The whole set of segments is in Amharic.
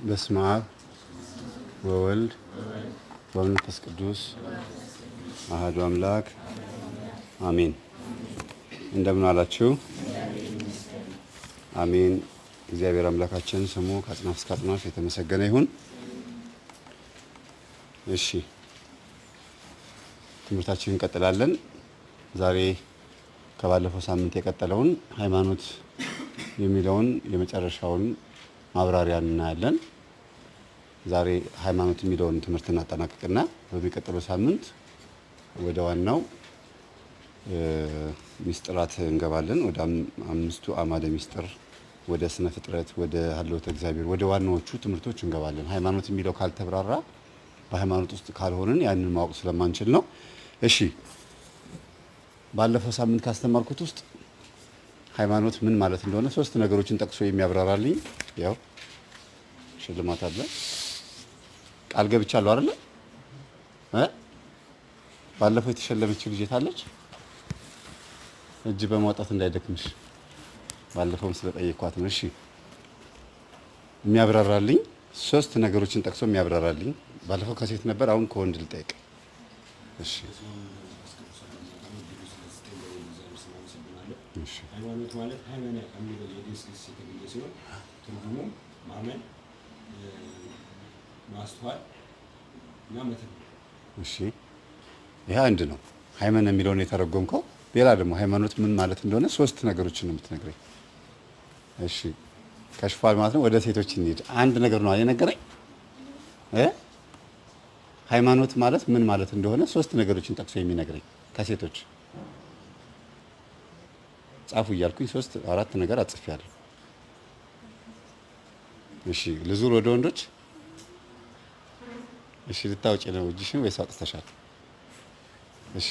በስመ አብ ወወልድ ወመንፈስ ቅዱስ አሐዱ አምላክ አሜን። እንደምን አላችሁ? አሜን። እግዚአብሔር አምላካችን ስሙ ከአጽናፍ እስከ አጽናፍ የተመሰገነ ይሁን። እሺ ትምህርታችንን እንቀጥላለን። ዛሬ ከባለፈው ሳምንት የቀጠለውን ሃይማኖት የሚለውን የመጨረሻውን ማብራሪያ እናያለን። ዛሬ ሃይማኖት የሚለውን ትምህርት እናጠናቅቅና በሚቀጥለው ሳምንት ወደ ዋናው ሚስጥራት እንገባለን። ወደ አምስቱ አዕማደ ሚስጥር፣ ወደ ስነ ፍጥረት፣ ወደ ሀልዎተ እግዚአብሔር፣ ወደ ዋናዎቹ ትምህርቶች እንገባለን። ሃይማኖት የሚለው ካልተብራራ በሃይማኖት ውስጥ ካልሆንን ያንን ማወቅ ስለማንችል ነው። እሺ ባለፈው ሳምንት ካስተማርኩት ውስጥ ሃይማኖት ምን ማለት እንደሆነ ሶስት ነገሮችን ጠቅሶ የሚያብራራልኝ ያው ሽልማት አለ። ቃል ገብቻለሁ አይደለ? እ ባለፈው የተሸለመችው ልጅ አለች። እጅ በማውጣት እንዳይደክምሽ ባለፈውም ስለጠየኳት ነው። እሺ የሚያብራራልኝ ሶስት ነገሮችን ጠቅሶ የሚያብራራልኝ ባለፈው ከሴት ነበር፣ አሁን ከወንድ ልጠይቅ። እሺ ሃይማኖት ማለት ሃይመነ ከሚለው የግዕዝ ግስ የተገኘ ሲሆን ትርጉሙም ማመን፣ ማስተዋል እና መተግበር። እሺ ይሄ አንድ ነው። ሃይመን የሚለውን የተረጎምከው። ሌላ ደግሞ ሃይማኖት ምን ማለት እንደሆነ ሶስት ነገሮችን ነው የምትነግረኝ። እሺ ከሽፏል ማለት ነው። ወደ ሴቶች እንሂድ። አንድ ነገር ነው የነገረኝ እ ሃይማኖት ማለት ምን ማለት እንደሆነ ሶስት ነገሮችን ጠቅሶ የሚነግረኝ ከሴቶች ጻፉ እያልኩኝ ሶስት አራት ነገር አጽፌያለሁ። እሺ ልዙር ወደ ወንዶች። እሺ ልታውጪ ነው እጅሽን ወይስ አውጥተሻል? እሺ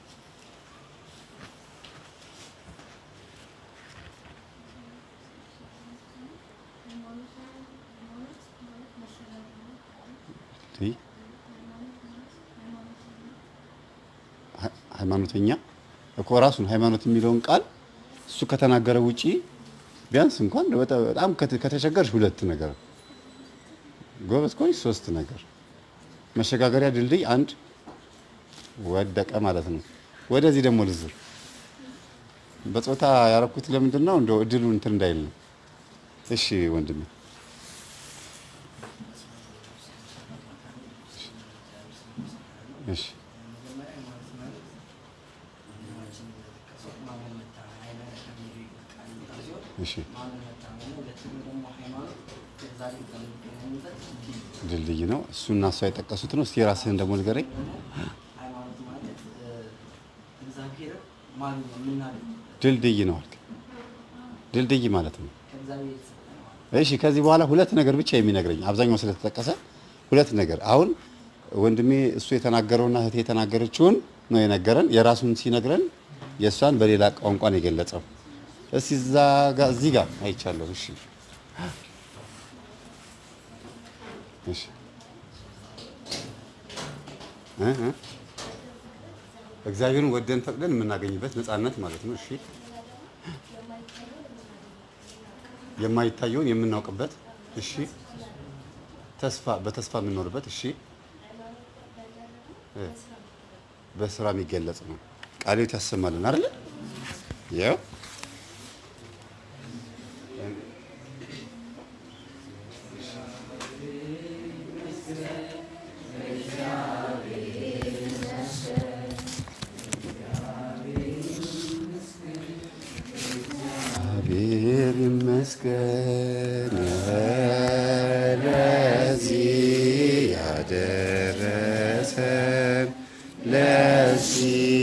ሃይማኖተኛ እኮ ራሱን ሃይማኖት የሚለውን ቃል እሱ ከተናገረ ውጪ ቢያንስ እንኳን በጣም ከተቸገርሽ ሁለት ነገር ጎበዝ ከሆንሽ ሶስት ነገር መሸጋገሪያ ድልድይ አንድ ወደቀ ማለት ነው። ወደዚህ ደግሞ ልዝር በጾታ ያረኩት ለምንድን ነው? እንደው እድሉ እንትን እንዳይል ነው። እሺ ወንድሜ እሺ እሺ ድልድይ ነው እሱ እና እሷ የጠቀሱት ነው። እስቲ የራስህን ደግሞ ንገረኝ። ሃይማኖት ማለት እግዚአብሔር ማግኘት የምናገኝበት ድልድይ ነው አልክ። ድልድይ ማለት ነው። ከእግዚአብሔር የተሰጠ ነው ማለት እሺ ከዚህ በኋላ ሁለት ነገር ብቻ የሚነግረኝ አብዛኛው ስለተጠቀሰ ሁለት ነገር አሁን ወንድሜ እሱ የተናገረውና እህቴ የተናገረችውን ነው የነገረን። የራሱን ሲነግረን የእሷን በሌላ ቋንቋ ነው የገለጸው። እስቲ እዛ ጋር እዚህ ጋር አይቻለሁ። እሺ እሺ እ እ እግዚአብሔርን ወደን ፈቅደን የምናገኝበት ነፃነት ማለት ነው። እሺ የማይታየውን የምናውቅበት እሺ ተስፋ በተስፋ የምንኖርበት እሺ እ በስራ የሚገለጽ ነው። ቃሌት ያሰማልን አይደል? ያው እግዚአብሔር ይመስገን ለዚህ ያደረሰን ለዚህ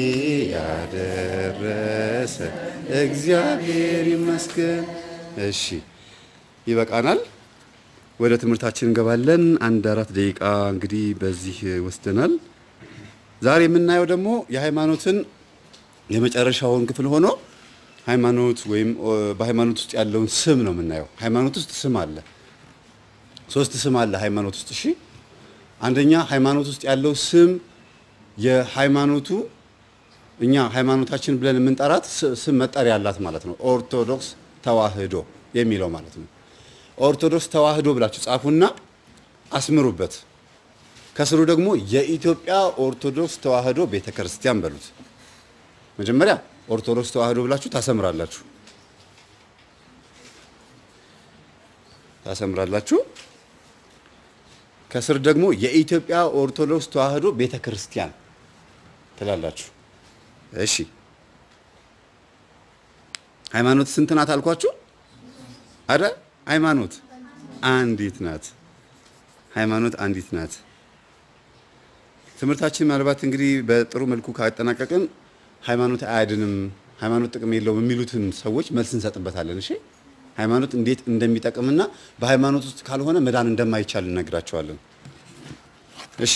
ያደረሰን እግዚአብሔር ይመስገን። እሺ ይበቃናል። ወደ ትምህርታችን እንገባለን። አንድ አራት ደቂቃ እንግዲህ በዚህ ወስደናል። ዛሬ የምናየው ደግሞ የሃይማኖትን የመጨረሻውን ክፍል ሆኖ ሃይማኖት ወይም በሃይማኖት ውስጥ ያለውን ስም ነው የምናየው። ሃይማኖት ውስጥ ስም አለ። ሶስት ስም አለ ሃይማኖት ውስጥ። እሺ አንደኛ ሃይማኖት ውስጥ ያለው ስም የሃይማኖቱ እኛ ሃይማኖታችን ብለን የምንጠራት ስ- ስም መጠሪያ አላት ማለት ነው። ኦርቶዶክስ ተዋህዶ የሚለው ማለት ነው። ኦርቶዶክስ ተዋህዶ ብላችሁ ጻፉና አስምሩበት። ከስሩ ደግሞ የኢትዮጵያ ኦርቶዶክስ ተዋህዶ ቤተክርስቲያን በሉት። መጀመሪያ ኦርቶዶክስ ተዋህዶ ብላችሁ ታሰምራላችሁ ታሰምራላችሁ። ከስር ደግሞ የኢትዮጵያ ኦርቶዶክስ ተዋህዶ ቤተክርስቲያን ትላላችሁ። እሺ ሃይማኖት ስንት ናት አልኳችሁ? አረ ሃይማኖት አንዲት ናት። ሃይማኖት አንዲት ናት። ትምህርታችን ምናልባት እንግዲህ በጥሩ መልኩ ካጠናቀቅን ሃይማኖት አያድንም፣ ሃይማኖት ጥቅም የለውም የሚሉትን ሰዎች መልስ እንሰጥበታለን። እሺ ሃይማኖት እንዴት እንደሚጠቅምና በሃይማኖት ውስጥ ካልሆነ መዳን እንደማይቻል እነግራቸዋለን። እሺ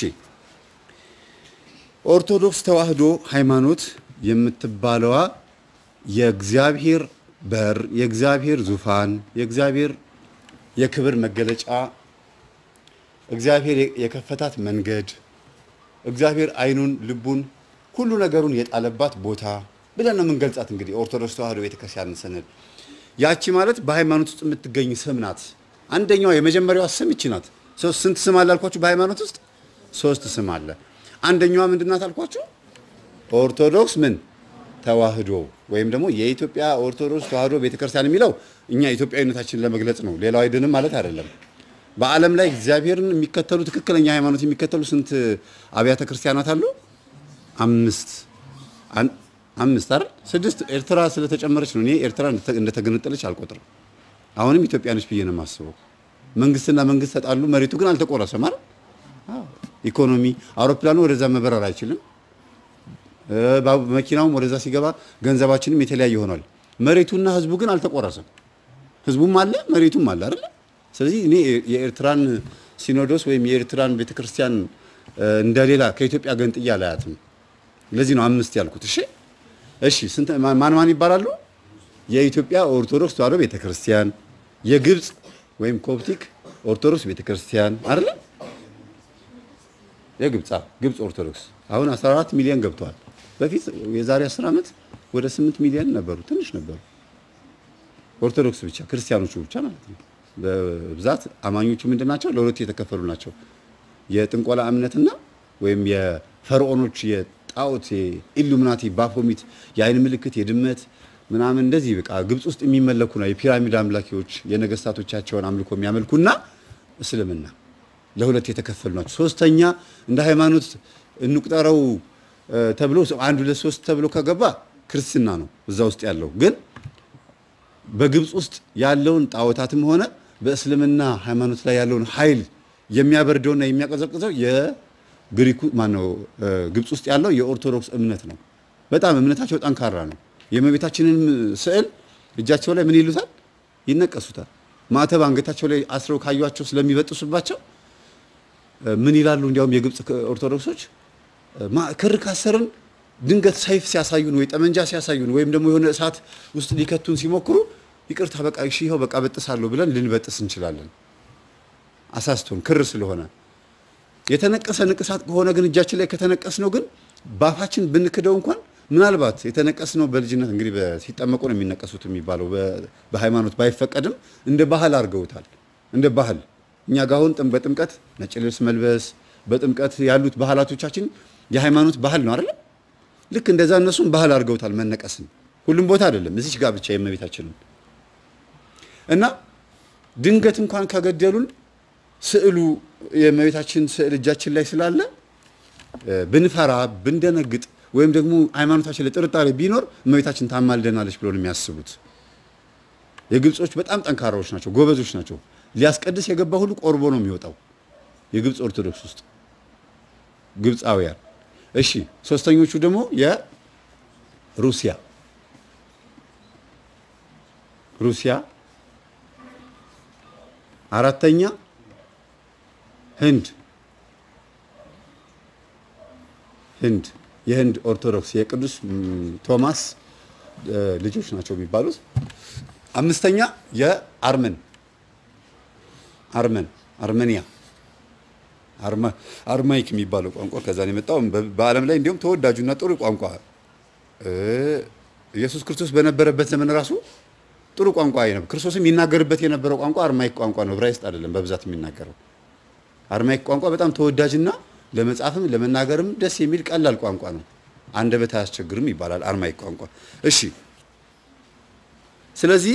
ኦርቶዶክስ ተዋህዶ ሃይማኖት የምትባለዋ የእግዚአብሔር በር፣ የእግዚአብሔር ዙፋን፣ የእግዚአብሔር የክብር መገለጫ፣ እግዚአብሔር የከፈታት መንገድ፣ እግዚአብሔር ዓይኑን ልቡን ሁሉ ነገሩን የጣለባት ቦታ ብለን ነው የምንገልጻት። እንግዲህ ኦርቶዶክስ ተዋህዶ ቤተክርስቲያን ስንል ያቺ ማለት በሃይማኖት ውስጥ የምትገኝ ስም ናት። አንደኛዋ የመጀመሪያዋ ስም ይቺ ናት። ሶስት ስንት ስም አለ አልኳችሁ? በሃይማኖት ውስጥ ሶስት ስም አለ። አንደኛዋ ምንድን ናት አልኳችሁ? ኦርቶዶክስ ምን ተዋህዶ ወይም ደግሞ የኢትዮጵያ ኦርቶዶክስ ተዋህዶ ቤተክርስቲያን የሚለው እኛ ኢትዮጵያዊነታችንን ለመግለጽ ነው። ሌላው አይድንም ማለት አይደለም። በዓለም ላይ እግዚአብሔርን የሚከተሉ ትክክለኛ ሃይማኖት የሚከተሉ ስንት አብያተ ክርስቲያናት አሉ? አምስት አን- አምስት አይደል? ስድስት ኤርትራ ስለተጨመረች ነው። እኔ ኤርትራ እንደተ- እንደተገነጠለች አልቆጥርም። አሁንም ኢትዮጵያ ነች ብዬ ነው የማስበው። መንግስትና መንግስት ተጣሉ፣ መሬቱ ግን አልተቆረሰም አይደል? አዎ። ኢኮኖሚ አውሮፕላኑ ወደዛ መበረር አይችልም። እ፣ ባቡ- መኪናውም ወደዛ ሲገባ ገንዘባችንም የተለያየ ሆኗል። መሬቱና ህዝቡ ግን አልተቆረሰም። ህዝቡም አለ መሬቱም አለ አይደል? ስለዚህ እኔ የኤርትራን ሲኖዶስ ወይም የኤርትራን ቤተክርስቲያን እ፣ እንደሌላ ከኢትዮጵያ ገንጥያ አላያትም። ለዚህ ነው አምስት ያልኩት። እሺ እሺ፣ ስንት ማን ማን ማን ይባላሉ? የኢትዮጵያ ኦርቶዶክስ ተዋህዶ ቤተክርስቲያን፣ የግብፅ ወይም ኮፕቲክ ኦርቶዶክስ ቤተክርስቲያን አይደል? የግብፅ አዎ፣ ግብፅ ኦርቶዶክስ አሁን 14 ሚሊዮን ገብተዋል። በፊት የዛሬ 10 ዓመት ወደ 8 ሚሊዮን ነበሩ፣ ትንሽ ነበሩ። ኦርቶዶክስ ብቻ ክርስቲያኖቹ ብቻ ማለት ነው። በብዛት አማኞቹ ምንድን ናቸው? ለሁለት የተከፈሉ ናቸው። የጥንቆላ እምነትና ወይም የፈርዖኖች የጣዖት የኢሉሚናቲ ባፎሚት የአይን ምልክት የድመት ምናምን እንደዚህ በቃ ግብፅ ውስጥ የሚመለኩ ነው። የፒራሚድ አምላኪዎች የነገስታቶቻቸውን አምልኮ የሚያመልኩና እስልምና ለሁለት የተከፈሉ ናቸው። ሶስተኛ እንደ ሃይማኖት እንቁጠረው እ፣ ተብሎ አንድ ሁለት ሶስት ተብሎ ከገባ ክርስትና ነው እዛ ውስጥ ያለው ግን በግብፅ ውስጥ ያለውን ጣዖታትም ሆነ በእስልምና ሃይማኖት ላይ ያለውን ኃይል የሚያበርደውና የሚያቀዘቅዘው የግሪኩ ማነው እ፣ ግብፅ ውስጥ ያለው የኦርቶዶክስ እምነት ነው። በጣም እምነታቸው ጠንካራ ነው። የእመቤታችንን ስዕል እጃቸው ላይ ምን ይሉታል? ይነቀሱታል። ማተብ አንገታቸው ላይ አስረው ካዩቸው ስለሚበጥሱባቸው እ፣ ምን ይላሉ? እንዲያውም የግብፅ ኦርቶዶክሶች እ፣ ማ- ክር ካሰርን ድንገት ሰይፍ ሲያሳዩን ወይ ጠመንጃ ሲያሳዩን ወይም ደግሞ የሆነ እሳት ውስጥ ሊከቱን ሲሞክሩ ይቅርታ በቃ እሺ ይኸው በቃ በጥሳለሁ ብለን ልንበጥስ እንችላለን። አሳስቶን ክር ስለሆነ የተነቀሰ ንቅሳት ከሆነ ግን እጃችን ላይ ከተነቀስ ነው ግን ባፋችን ብንክደው እንኳን ምናልባት የተነቀስ ነው በልጅነት እንግዲህ በ- ሲጠመቁ ነው የሚነቀሱት የሚባለው በ- በሃይማኖት ባይፈቀድም እንደ ባህል አድርገውታል። እንደ ባህል እኛ ጋር አሁን ጥም- በጥምቀት ነጭ ልብስ መልበስ በጥምቀት ያሉት ባህላቶቻችን የሃይማኖት ባህል ነው አይደለም? ልክ እንደዛ እነሱም ባህል አድርገውታል መነቀስን። ሁሉም ቦታ አይደለም፣ እዚች ጋር ብቻ የእመቤታችንን እና ድንገት እንኳን ከገደሉን ስዕሉ የእመቤታችን ስዕል እጃችን ላይ ስላለ እ፣ ብንፈራ ብንደነግጥ ወይም ደግሞ ሃይማኖታችን ላይ ጥርጣሬ ቢኖር እመቤታችን ታማልደናለች ብሎ ነው የሚያስቡት። የግብጾች በጣም ጠንካራዎች ናቸው፣ ጎበዞች ናቸው። ሊያስቀድስ የገባ ሁሉ ቆርቦ ነው የሚወጣው የግብፅ ኦርቶዶክስ ውስጥ ግብፃውያን። እሺ ሶስተኞቹ ደግሞ የሩሲያ ሩሲያ፣ አራተኛ ህንድ ህንድ የህንድ ኦርቶዶክስ የቅዱስ ም, ቶማስ እ, ልጆች ናቸው የሚባሉት። አምስተኛ የአርመን አርመን አርሜኒያ አርማ- አርማይክ የሚባለው ቋንቋ ከዛ ነው የመጣው። በ- በዓለም ላይ እንዲሁም ተወዳጁና ጥሩ ቋንቋ እ፣ ኢየሱስ ክርስቶስ በነበረበት ዘመን ራሱ ጥሩ ቋንቋ ነበር። ክርስቶስም የሚናገርበት የነበረው ቋንቋ አርማይክ ቋንቋ ነው፣ ዕብራይስጥ አይደለም በብዛት የሚናገረው። አርማይክ ቋንቋ በጣም ተወዳጅና ለመጻፍም ለመናገርም ደስ የሚል ቀላል ቋንቋ ነው። አንደበት አያስቸግርም ይባላል አርማይክ ቋንቋ። እሺ፣ ስለዚህ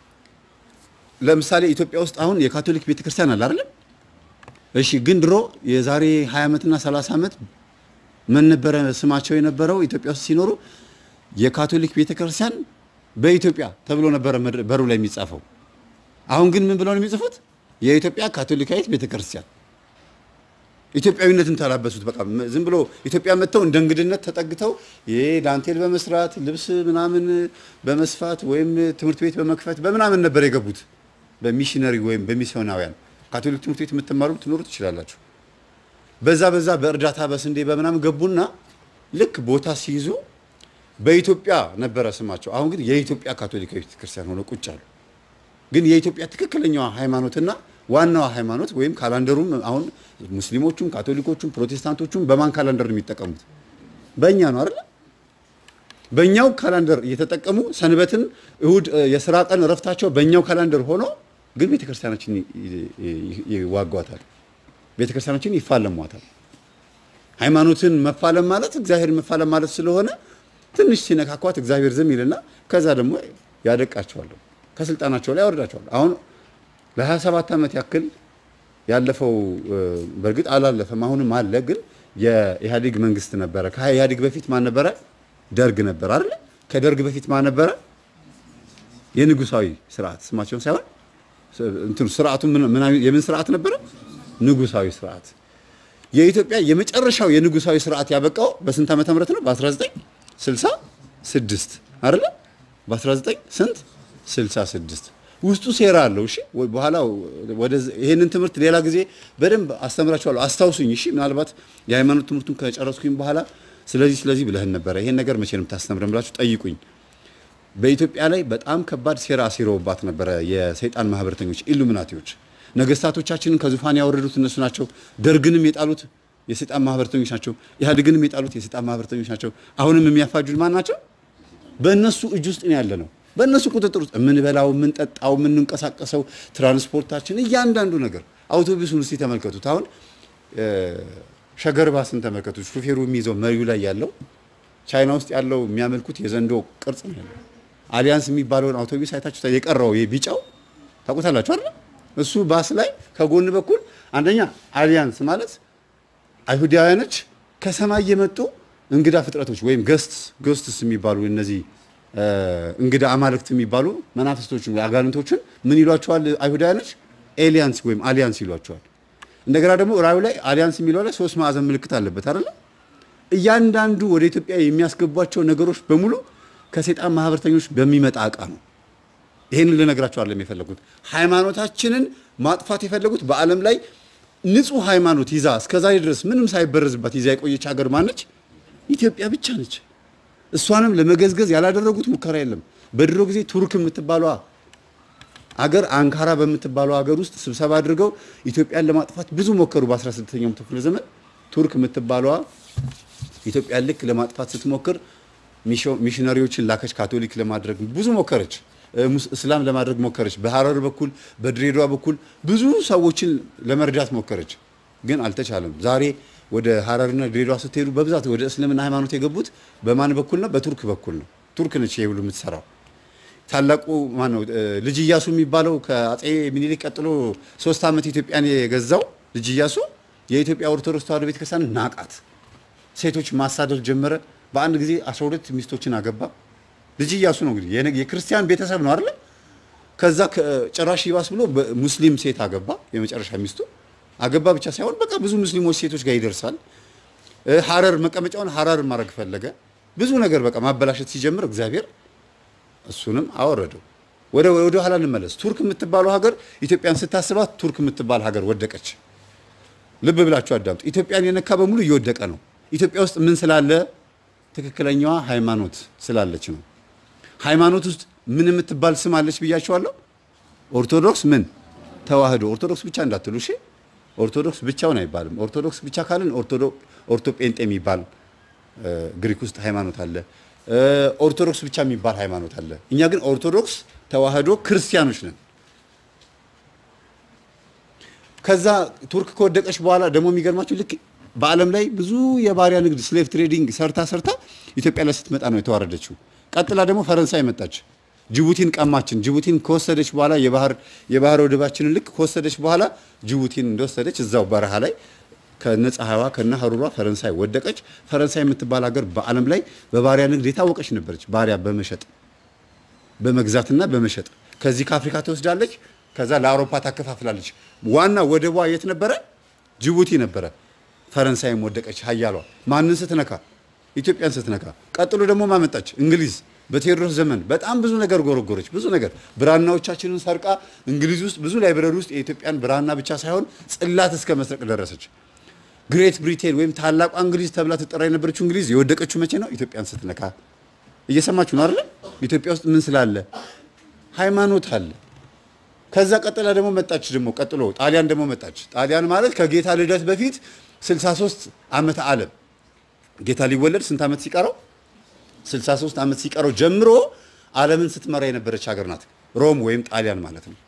ለምሳሌ ኢትዮጵያ ውስጥ አሁን የካቶሊክ ቤተክርስቲያን አለ አይደለም? እሺ፣ ግን ድሮ የዛሬ 20 ዓመትና 30 ዓመት ምን ነበረ ስማቸው የነበረው ኢትዮጵያ ውስጥ ሲኖሩ የካቶሊክ ቤተክርስቲያን በኢትዮጵያ ተብሎ ነበረ መድረ- በሩ ላይ የሚጻፈው። አሁን ግን ምን ብለው ነው የሚጽፉት? የኢትዮጵያ ካቶሊካዊት ቤተክርስቲያን። ኢትዮጵያዊነትን ተላበሱት። በቃ ም- ዝም ብሎ ኢትዮጵያ መጥተው እንደ እንግድነት ተጠግተው ይሄ ዳንቴል በመስራት ልብስ ምናምን በመስፋት ወይም ትምህርት ቤት በመክፈት በምናምን ነበር የገቡት። በሚሽነሪ ወይም በሚስዮናውያን ካቶሊክ ትምህርት ቤት የምትማሩ ትኖሩ ትችላላችሁ። በዛ በዛ በእርዳታ በስንዴ በምናምን ገቡና ልክ ቦታ ሲይዙ በኢትዮጵያ ነበረ ስማቸው። አሁን ግን የኢትዮጵያ ካቶሊካዊ ቤተክርስቲያን ሆነው ቁጭ አሉ። ግን የኢትዮጵያ ትክክለኛዋ ሃይማኖትና ዋናዋ ሃይማኖት ወይም ካላንደሩም አሁን ሙስሊሞቹም ካቶሊኮቹም ፕሮቴስታንቶቹም በማን ካላንደር ነው የሚጠቀሙት? በእኛ ነው አይደል? በእኛው ካላንደር እየተጠቀሙ ሰንበትን፣ እሁድ እ፣ የስራ ቀን እረፍታቸው በእኛው ካላንደር ሆኖ ግን ቤተክርስቲያናችን ይ- ይ- ይዋጓታል። ቤተክርስቲያናችን ይፋለሟታል። ሃይማኖትን መፋለም ማለት እግዚአብሔር መፋለም ማለት ስለሆነ ትንሽ ሲነካኳት እግዚአብሔር ዝም ይልና ከዛ ደግሞ ያደቃቸዋል፣ ከስልጣናቸው ላይ ያወርዳቸዋል። አሁን ለ27 ዓመት ያክል ያለፈው እ፣ በእርግጥ አላለፈም፣ አሁንም አለ። ግን የኢህአዴግ መንግስት ነበረ። ከኢህአዴግ በፊት ማን ነበረ? ደርግ ነበር አይደለ? ከደርግ በፊት ማን ነበረ? የንጉሳዊ ስርዓት ስማቸውን ሳይሆን እንትኑ ስርዓቱ ምን ምን አይነት- የምን ስርዓት ነበረ? ንጉሳዊ ስርዓት። የኢትዮጵያ የመጨረሻው የንጉሳዊ ስርዓት ያበቃው በስንት ዓመተ ምህረት ነው? በ1966 አይደለ? በ19 ስንት 66 ውስጡ ሴራ አለው። እሺ ወ- በኋላ ወደ ይሄንን ትምህርት ሌላ ጊዜ በደንብ አስተምራችኋለሁ። አስታውሱኝ። እሺ ምናልባት የሃይማኖት ትምህርቱን ከጨረስኩኝ በኋላ ስለዚህ ስለዚህ ብለህን ነበረ ይሄን ነገር መቼ ነው የምታስተምረን ብላችሁ ጠይቁኝ። በኢትዮጵያ ላይ በጣም ከባድ ሴራ አሲረውባት ነበረ የሰይጣን ማህበረተኞች ኢሉሚናቲዎች። ነገስታቶቻችንን ከዙፋን ያወረዱት እነሱ ናቸው። ደርግንም የጣሉት የሰይጣን ማህበረተኞች ናቸው። ኢህአዴግንም የጣሉት የሰይጣን ማህበረተኞች ናቸው። አሁንም የሚያፋጁን ማን ናቸው? በእነሱ እጅ ውስጥ ነው ያለ ነው። በእነሱ ቁጥጥር ውስጥ የምንበላው፣ የምንጠጣው፣ የምንንቀሳቀሰው፣ ትራንስፖርታችን፣ እያንዳንዱ ነገር አውቶቡሱን እስቲ ተመልከቱት። አሁን እ፣ ሸገር ባስን ተመልከቱት። ሹፌሩ የሚይዘው መሪው ላይ ያለው ቻይና ውስጥ ያለው የሚያመልኩት የዘንዶ ቅርጽ ነው ያለው። አሊያንስ የሚባለውን አውቶቡስ አይታችሁ የቀረው ይሄ ቢጫው ታውቁታላችሁ አይደል? እሱ ባስ ላይ ከጎን በኩል አንደኛ አሊያንስ ማለት አይሁዳውያኖች ከሰማይ የመጡ እንግዳ ፍጥረቶች ወይም ገስት ገስትስ የሚባሉ እነዚህ እ፣ እንግዳ አማልክት የሚባሉ መናፍስቶችን አጋንንቶችን ምን ይሏቸዋል? አይሁዳውያኖች ኤሊያንስ ወይም አሊያንስ ይሏቸዋል። እንደገና ደግሞ ራዩ ላይ አሊያንስ የሚለው ላይ ሶስት ማዕዘን ምልክት አለበት አይደለ? እያንዳንዱ ወደ ኢትዮጵያ የሚያስገቧቸው ነገሮች በሙሉ ከሰይጣን ማህበረተኞች በሚመጣ እቃ ነው። ይሄንን ልነግራቸው አይደለም የፈለጉት። ሃይማኖታችንን ማጥፋት የፈለጉት በዓለም ላይ ንጹህ ሃይማኖት ይዛ እስከዛሬ ድረስ ምንም ሳይበረዝባት ይዛ የቆየች ሀገር ማነች? ኢትዮጵያ ብቻ ነች። እሷንም ለመገዝገዝ ያላደረጉት ሙከራ የለም። በድሮ ጊዜ ቱርክ የምትባሏ አገር አንካራ በምትባለው ሀገር ውስጥ ስብሰባ አድርገው ኢትዮጵያን ለማጥፋት ብዙ ሞከሩ። በ16ኛው ክፍለ ዘመን ቱርክ የምትባለዋ ኢትዮጵያን ልክ ለማጥፋት ስትሞክር ሚሾ- ሚሽነሪዎችን ላከች። ካቶሊክ ለማድረግ ብዙ ሞከረች። እ፣ ሙስ- እስላም ለማድረግ ሞከረች። በሐረር በኩል በድሬዳዋ በኩል ብዙ ሰዎችን ለመርዳት ሞከረች፣ ግን አልተቻለም። ዛሬ ወደ ሐረርና ድሬዳዋ ስትሄዱ በብዛት ወደ እስልምና ሃይማኖት የገቡት በማን በኩል ነው? በቱርክ በኩል ነው። ቱርክ ነች ይሄ ሁሉ የምትሰራው። ታላቁ ማን ነው? እ፣ ልጅ ኢያሱ የሚባለው ከአጼ ሚኒሊክ ቀጥሎ ሶስት ዓመት ኢትዮጵያን የገዛው ልጅ ኢያሱ የኢትዮጵያ ኦርቶዶክስ ተዋሕዶ ቤተክርስቲያን ናቃት። ሴቶች ማሳደድ ጀመረ። በአንድ ጊዜ 12 ሚስቶችን አገባ። ልጅ ኢያሱ ነው እንግዲህ የነ- የክርስቲያን ቤተሰብ ነው አይደለ? ከዛ ከ- ጭራሽ ይባስ ብሎ ሙስሊም ሴት አገባ። የመጨረሻ ሚስቱ አገባ ብቻ ሳይሆን በቃ ብዙ ሙስሊሞች ሴቶች ጋር ይደርሳል። እ፣ ሐረር መቀመጫውን ሐረር ማድረግ ፈለገ። ብዙ ነገር በቃ ማበላሸት ሲጀምር እግዚአብሔር እሱንም አወረደው። ወደ ወደ ኋላ እንመለስ። ቱርክ የምትባለው ሀገር ኢትዮጵያን ስታስባት ቱርክ የምትባል ሀገር ወደቀች። ልብ ብላችሁ አዳምጡ። ኢትዮጵያን የነካ በሙሉ እየወደቀ ነው። ኢትዮጵያ ውስጥ ምን ስላለ? ትክክለኛዋ ሃይማኖት ስላለች ነው። ሃይማኖት ውስጥ ምን የምትባል ስም አለች ብያቸዋለሁ። ኦርቶዶክስ ምን ተዋህዶ። ኦርቶዶክስ ብቻ እንዳትሉ እሺ። ኦርቶዶክስ ብቻውን አይባልም። ኦርቶዶክስ ብቻ ካልን ኦርቶዶ ኦርቶ ጴንጤ የሚባል እ፣ ግሪክ ውስጥ ሃይማኖት አለ። እ፣ ኦርቶዶክስ ብቻ የሚባል ሃይማኖት አለ። እኛ ግን ኦርቶዶክስ ተዋህዶ ክርስቲያኖች ነን። ከዛ ቱርክ ከወደቀች በኋላ ደግሞ የሚገርማችሁ ልክ በዓለም ላይ ብዙ የባሪያ ንግድ ስሌቭ ትሬዲንግ ሰርታ ሰርታ ኢትዮጵያ ላይ ስትመጣ ነው የተዋረደችው። ቀጥላ ደግሞ ፈረንሳይ መጣች፣ ጅቡቲን ቀማችን። ጅቡቲን ከወሰደች በኋላ የባህር የባህር ወደባችንን ልክ ከወሰደች በኋላ ጅቡቲን እንደወሰደች እዛው በረሃ ላይ ከነ ፀሐይዋ ከነ ሀሩሯ ፈረንሳይ ወደቀች። ፈረንሳይ የምትባል ሀገር በዓለም ላይ በባሪያ ንግድ የታወቀች ነበረች። ባሪያ በመሸጥ በመግዛትና በመሸጥ ከዚህ ከአፍሪካ ትወስዳለች፣ ከዛ ለአውሮፓ ታከፋፍላለች። ዋና ወደቧ የት ነበረ? ጅቡቲ ነበረ። ፈረንሳይም ወደቀች ሀያሏ። ማንን ስትነካ? ኢትዮጵያን ስትነካ። ቀጥሎ ደግሞ ማመጣች? እንግሊዝ በቴዎድሮስ ዘመን በጣም ብዙ ነገር ጎረጎረች። ብዙ ነገር ብራናዎቻችንን ሰርቃ እንግሊዝ ውስጥ ብዙ ላይብረሪ ውስጥ የኢትዮጵያን ብራና ብቻ ሳይሆን ጽላት እስከ መስረቅ ደረሰች። ግሬት ብሪቴን ወይም ታላቋ እንግሊዝ ተብላ ትጠራ የነበረችው እንግሊዝ የወደቀችው መቼ ነው? ኢትዮጵያን ስትነካ። እየሰማችሁ ነው አይደለም? ኢትዮጵያ ውስጥ ምን ስላለ? ሃይማኖት አለ። ከዛ ቀጥላ ደግሞ መጣች። ደግሞ ቀጥሎ ጣሊያን ደግሞ መጣች። ጣሊያን ማለት ከጌታ ልደት በፊት 63 ዓመተ ዓለም ጌታ ሊወለድ ስንት ዓመት ሲቀረው 63 ዓመት ሲቀረው ጀምሮ ዓለምን ስትመራ የነበረች ሀገር ናት። ሮም ወይም ጣሊያን ማለት ነው።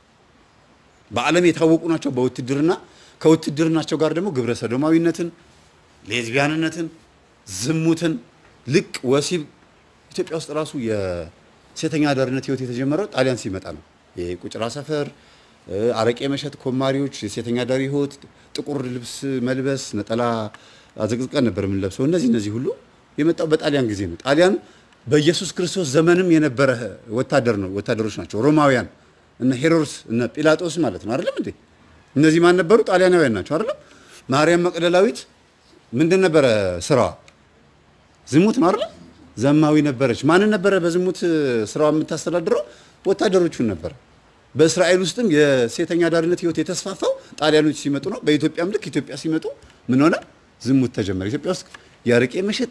በዓለም የታወቁ ናቸው በውትድርና ከውትድርናቸው ጋር ደግሞ ግብረ ሰዶማዊነትን፣ ሌዝቢያንነትን፣ ዝሙትን፣ ልቅ ወሲብ ኢትዮጵያ ውስጥ ራሱ የሴተኛ አዳሪነት ህይወት የተጀመረው ጣሊያን ሲመጣ ነው። የቁጭራ ሰፈር፣ እ፣ አረቄ መሸጥ፣ ኮማሪዎች፣ የሴተኛ አዳሪ ህይወት፣ ጥቁር ልብስ መልበስ፣ ነጠላ አዘቅዝቀን ነበር የምንለብሰው። እነዚህ እነዚህ ሁሉ የመጣው በጣሊያን ጊዜ ነው። ጣሊያን በኢየሱስ ክርስቶስ ዘመንም የነበረ ወታደር ነው ወታደሮች ናቸው። ሮማውያን እነ ሄሮድስ እነ ጲላጦስ ማለት ነው አይደለም እንዴ? እነዚህ ማን ነበሩ? ጣሊያናውያን ናቸው አይደለም? ማርያም መቅደላዊት ምንድን ነበረ ስራዋ? ዝሙት ነው አይደለም? ዘማዊ ነበረች። ማንን ነበረ በዝሙት ስራዋ የምታስተዳድረው? ወታደሮቹን ነበረ። በእስራኤል ውስጥም የሴተኛ አዳሪነት ህይወት የተስፋፋው ጣሊያኖች ሲመጡ ነው። በኢትዮጵያም ልክ ኢትዮጵያ ሲመጡ ምን ሆነ? ዝሙት ተጀመረ። ኢትዮጵያ ውስጥ የአረቄ መሸጥ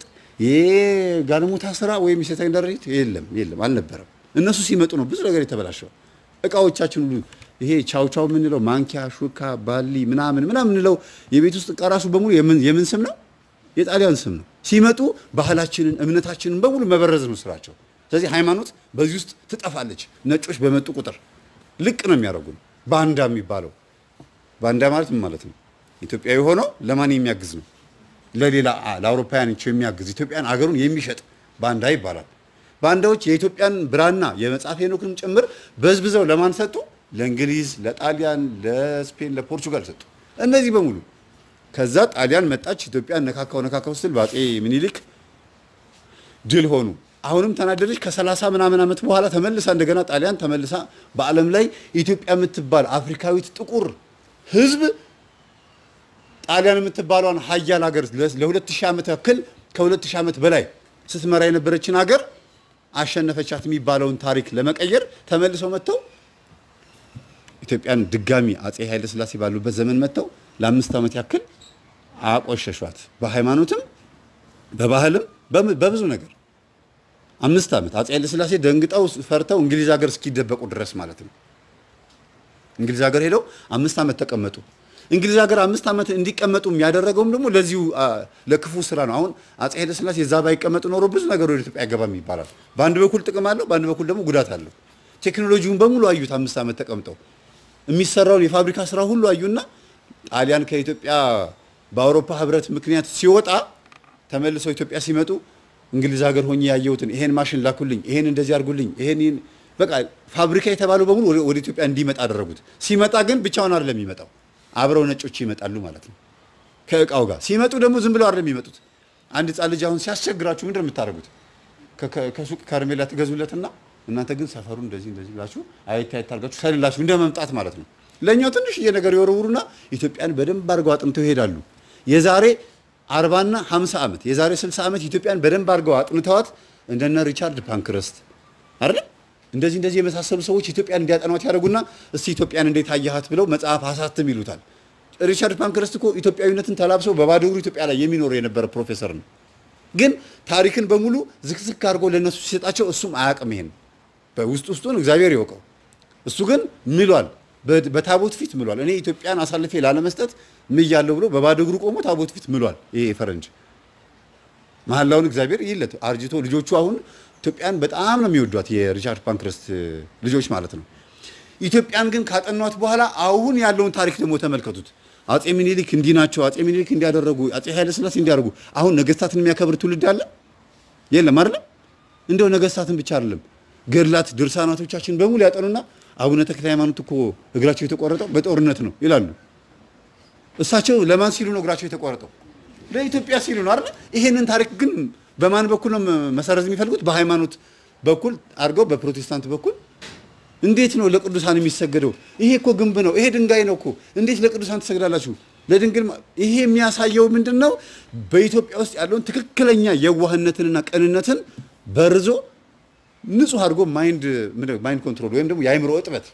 የጋለሞታ ስራ ወይም የሴተኛ አዳሪነት የለም የለም አልነበረም። እነሱ ሲመጡ ነው ብዙ ነገር የተበላሸው። እቃዎቻችን ሁሉ ይሄ ቻው ቻው የምንለው ማንኪያ፣ ሹካ፣ ባሊ ምናምን ምናምን የምንለው የቤት ውስጥ እቃ ራሱ በሙሉ የምን የምን ስም ነው? የጣሊያን ስም ነው። ሲመጡ ባህላችንን እምነታችንን በሙሉ መበረዝ ነው ስራቸው። ስለዚህ ሃይማኖት በዚህ ውስጥ ትጠፋለች። ነጮች በመጡ ቁጥር ልቅ ነው የሚያደርጉን። ባንዳ የሚባለው ባንዳ ማለት ምን ማለት ነው? ኢትዮጵያዊ ሆኖ ለማን የሚያግዝ ነው? ለሌላ አ- ለአውሮፓውያኖች የሚያግዝ ኢትዮጵያን አገሩን የሚሸጥ ባንዳ ይባላል። ባንዳዎች የኢትዮጵያን ብራና የመጽሐፍ ሄኖክንም ጭምር በዝብዘው ለማን ሰጡ? ለእንግሊዝ፣ ለጣሊያን፣ ለስፔን፣ ለፖርቹጋል ሰጡ። እነዚህ በሙሉ ከዛ ጣሊያን መጣች፣ ኢትዮጵያን ነካካው ነካካው ስትል በአፄ ምኒልክ ድል ሆኑ። አሁንም ተናደደች። ከሰላሳ ምናምን ዓመት በኋላ ተመልሳ እንደገና ጣሊያን ተመልሳ በዓለም ላይ ኢትዮጵያ የምትባል አፍሪካዊት ጥቁር ሕዝብ ጣሊያን የምትባሏን ሀያል ሀገር ለሁለት ሺህ ዓመት ያክል ከሁለት ሺህ ዓመት በላይ ስትመራ የነበረችን ሀገር አሸነፈቻት የሚባለውን ታሪክ ለመቀየር ተመልሰው መጥተው ኢትዮጵያን ድጋሚ አፄ ኃይለ ሥላሴ ባሉበት ዘመን መጥተው ለአምስት ዓመት ያክል አቆሸሿት። በሃይማኖትም በባህልም በም- በብዙ ነገር አምስት ዓመት አፄ ኃይለ ሥላሴ ደንግጠው ፈርተው እንግሊዝ ሀገር እስኪደበቁ ድረስ ማለት ነው። እንግሊዝ ሀገር ሄደው አምስት ዓመት ተቀመጡ። እንግሊዝ ሀገር አምስት ዓመት እንዲቀመጡ ያደረገውም ደግሞ ለዚሁ አ፣ ለክፉ ስራ ነው። አሁን አፄ ኃይለ ሥላሴ እዛ ባይቀመጡ ኖሮ ብዙ ነገር ወደ ኢትዮጵያ አይገባም ይባላል። በአንድ በኩል ጥቅም አለው፣ በአንድ በኩል ደግሞ ጉዳት አለው። ቴክኖሎጂውን በሙሉ አዩት። አምስት ዓመት ተቀምጠው የሚሰራውን የፋብሪካ ስራ ሁሉ አዩና ጣሊያን ከኢትዮጵያ በአውሮፓ ህብረት ምክንያት ሲወጣ ተመልሰው ኢትዮጵያ ሲመጡ እንግሊዝ ሀገር ሆኜ ያየሁትን ይሄን ማሽን ላኩልኝ፣ ይሄን እንደዚህ አድርጉልኝ፣ ይሄን ይሄን በቃ ፋብሪካ የተባለው በሙሉ ወደ- ወደ ኢትዮጵያ እንዲመጣ አደረጉት። ሲመጣ ግን ብቻውን አይደለም የሚመጣው፣ አብረው ነጮች ይመጣሉ ማለት ነው። ከእቃው ጋር ሲመጡ ደግሞ ዝም ብለው አይደለም የሚመጡት። አንድ ህጻን ልጅ አሁን ሲያስቸግራችሁ ምንድን ነው የምታደርጉት? ከ- ከ- ከሱቅ ከረሜላ ትገዙለትና እናንተ ግን ሰፈሩ እንደዚህ እንደዚህ ብላችሁ አየት አየት አድርጋችሁ ሰልላችሁ እንደ መምጣት ማለት ነው። ለእኛው ትንሽዬ ነገር የወረውሩና ኢትዮጵያን በደንብ አድርገው አጥንተው ይሄዳሉ። የዛሬ አርባና ሀምሳ ዓመት የዛሬ ስልሳ ዓመት ኢትዮጵያን በደንብ አድርገው አጥንተዋት እንደነ ሪቻርድ ፓንክረስት አይደል እንደዚህ እንደዚህ የመሳሰሉ ሰዎች ኢትዮጵያን እንዲያጠኗት ያደርጉና እስቲ ኢትዮጵያን እንዴት አየሃት ብለው መጽሐፍ አሳትም ይሉታል። ሪቻርድ ፓንክረስት እኮ ኢትዮጵያዊነትን ተላብሰው በባዶ እግሩ ኢትዮጵያ ላይ የሚኖር የነበረ ፕሮፌሰር ነው። ግን ታሪክን በሙሉ ዝክዝክ አድርጎ ለእነሱ ሲሰጣቸው እሱም አያውቅም። ይሄን በውስጥ ውስጡን እግዚአብሔር ይወቀው። እሱ ግን ምሏል፣ በ- በታቦት ፊት ምሏል። እኔ ኢትዮጵያን አሳልፌ ላለመስጠት ምያለሁ ብሎ በባዶ እግሩ ቆሞ ታቦት ፊት ምሏል። ይሄ ፈረንጅ መሐላውን እግዚአብሔር ይለት አርጅቶ ልጆቹ አሁን ኢትዮጵያን በጣም ነው የሚወዷት የሪቻርድ ፓንክረስት ልጆች ማለት ነው። ኢትዮጵያን ግን ካጠኗት በኋላ አሁን ያለውን ታሪክ ደግሞ ተመልከቱት። አጼ ሚኒሊክ እንዲህ ናቸው፣ አጼ ሚኒሊክ እንዲያደረጉ፣ አጼ ኃይለ ሥላሴ እንዲያደርጉ። አሁን ነገስታትን የሚያከብር ትውልድ አለ የለም አይደለም። እንደው ነገስታትን ብቻ አይደለም ገድላት ድርሳናቶቻችን በሙሉ ያጠኑና አቡነ ተክለ ሃይማኖት እኮ እግራቸው የተቆረጠው በጦርነት ነው ይላሉ። እሳቸው ለማን ሲሉ ነው እግራቸው የተቆረጠው? ለኢትዮጵያ ሲሉ ነው አይደል? ይሄንን ታሪክ ግን በማን በኩል ነው መሰረዝ የሚፈልጉት? በሃይማኖት በኩል አድርገው በፕሮቴስታንት በኩል እንዴት ነው ለቅዱሳን የሚሰገደው? ይሄ እኮ ግንብ ነው፣ ይሄ ድንጋይ ነው እኮ እንዴት ለቅዱሳን ትሰግዳላችሁ? ለድንግል ማ- ይሄ የሚያሳየው ምንድን ነው? በኢትዮጵያ ውስጥ ያለውን ትክክለኛ የዋህነትንና ቅንነትን በርዞ ንጹህ አድርጎ ማይንድ ምንድን ነው ማይንድ ኮንትሮል ወይም ደግሞ የአእምሮ እጥበት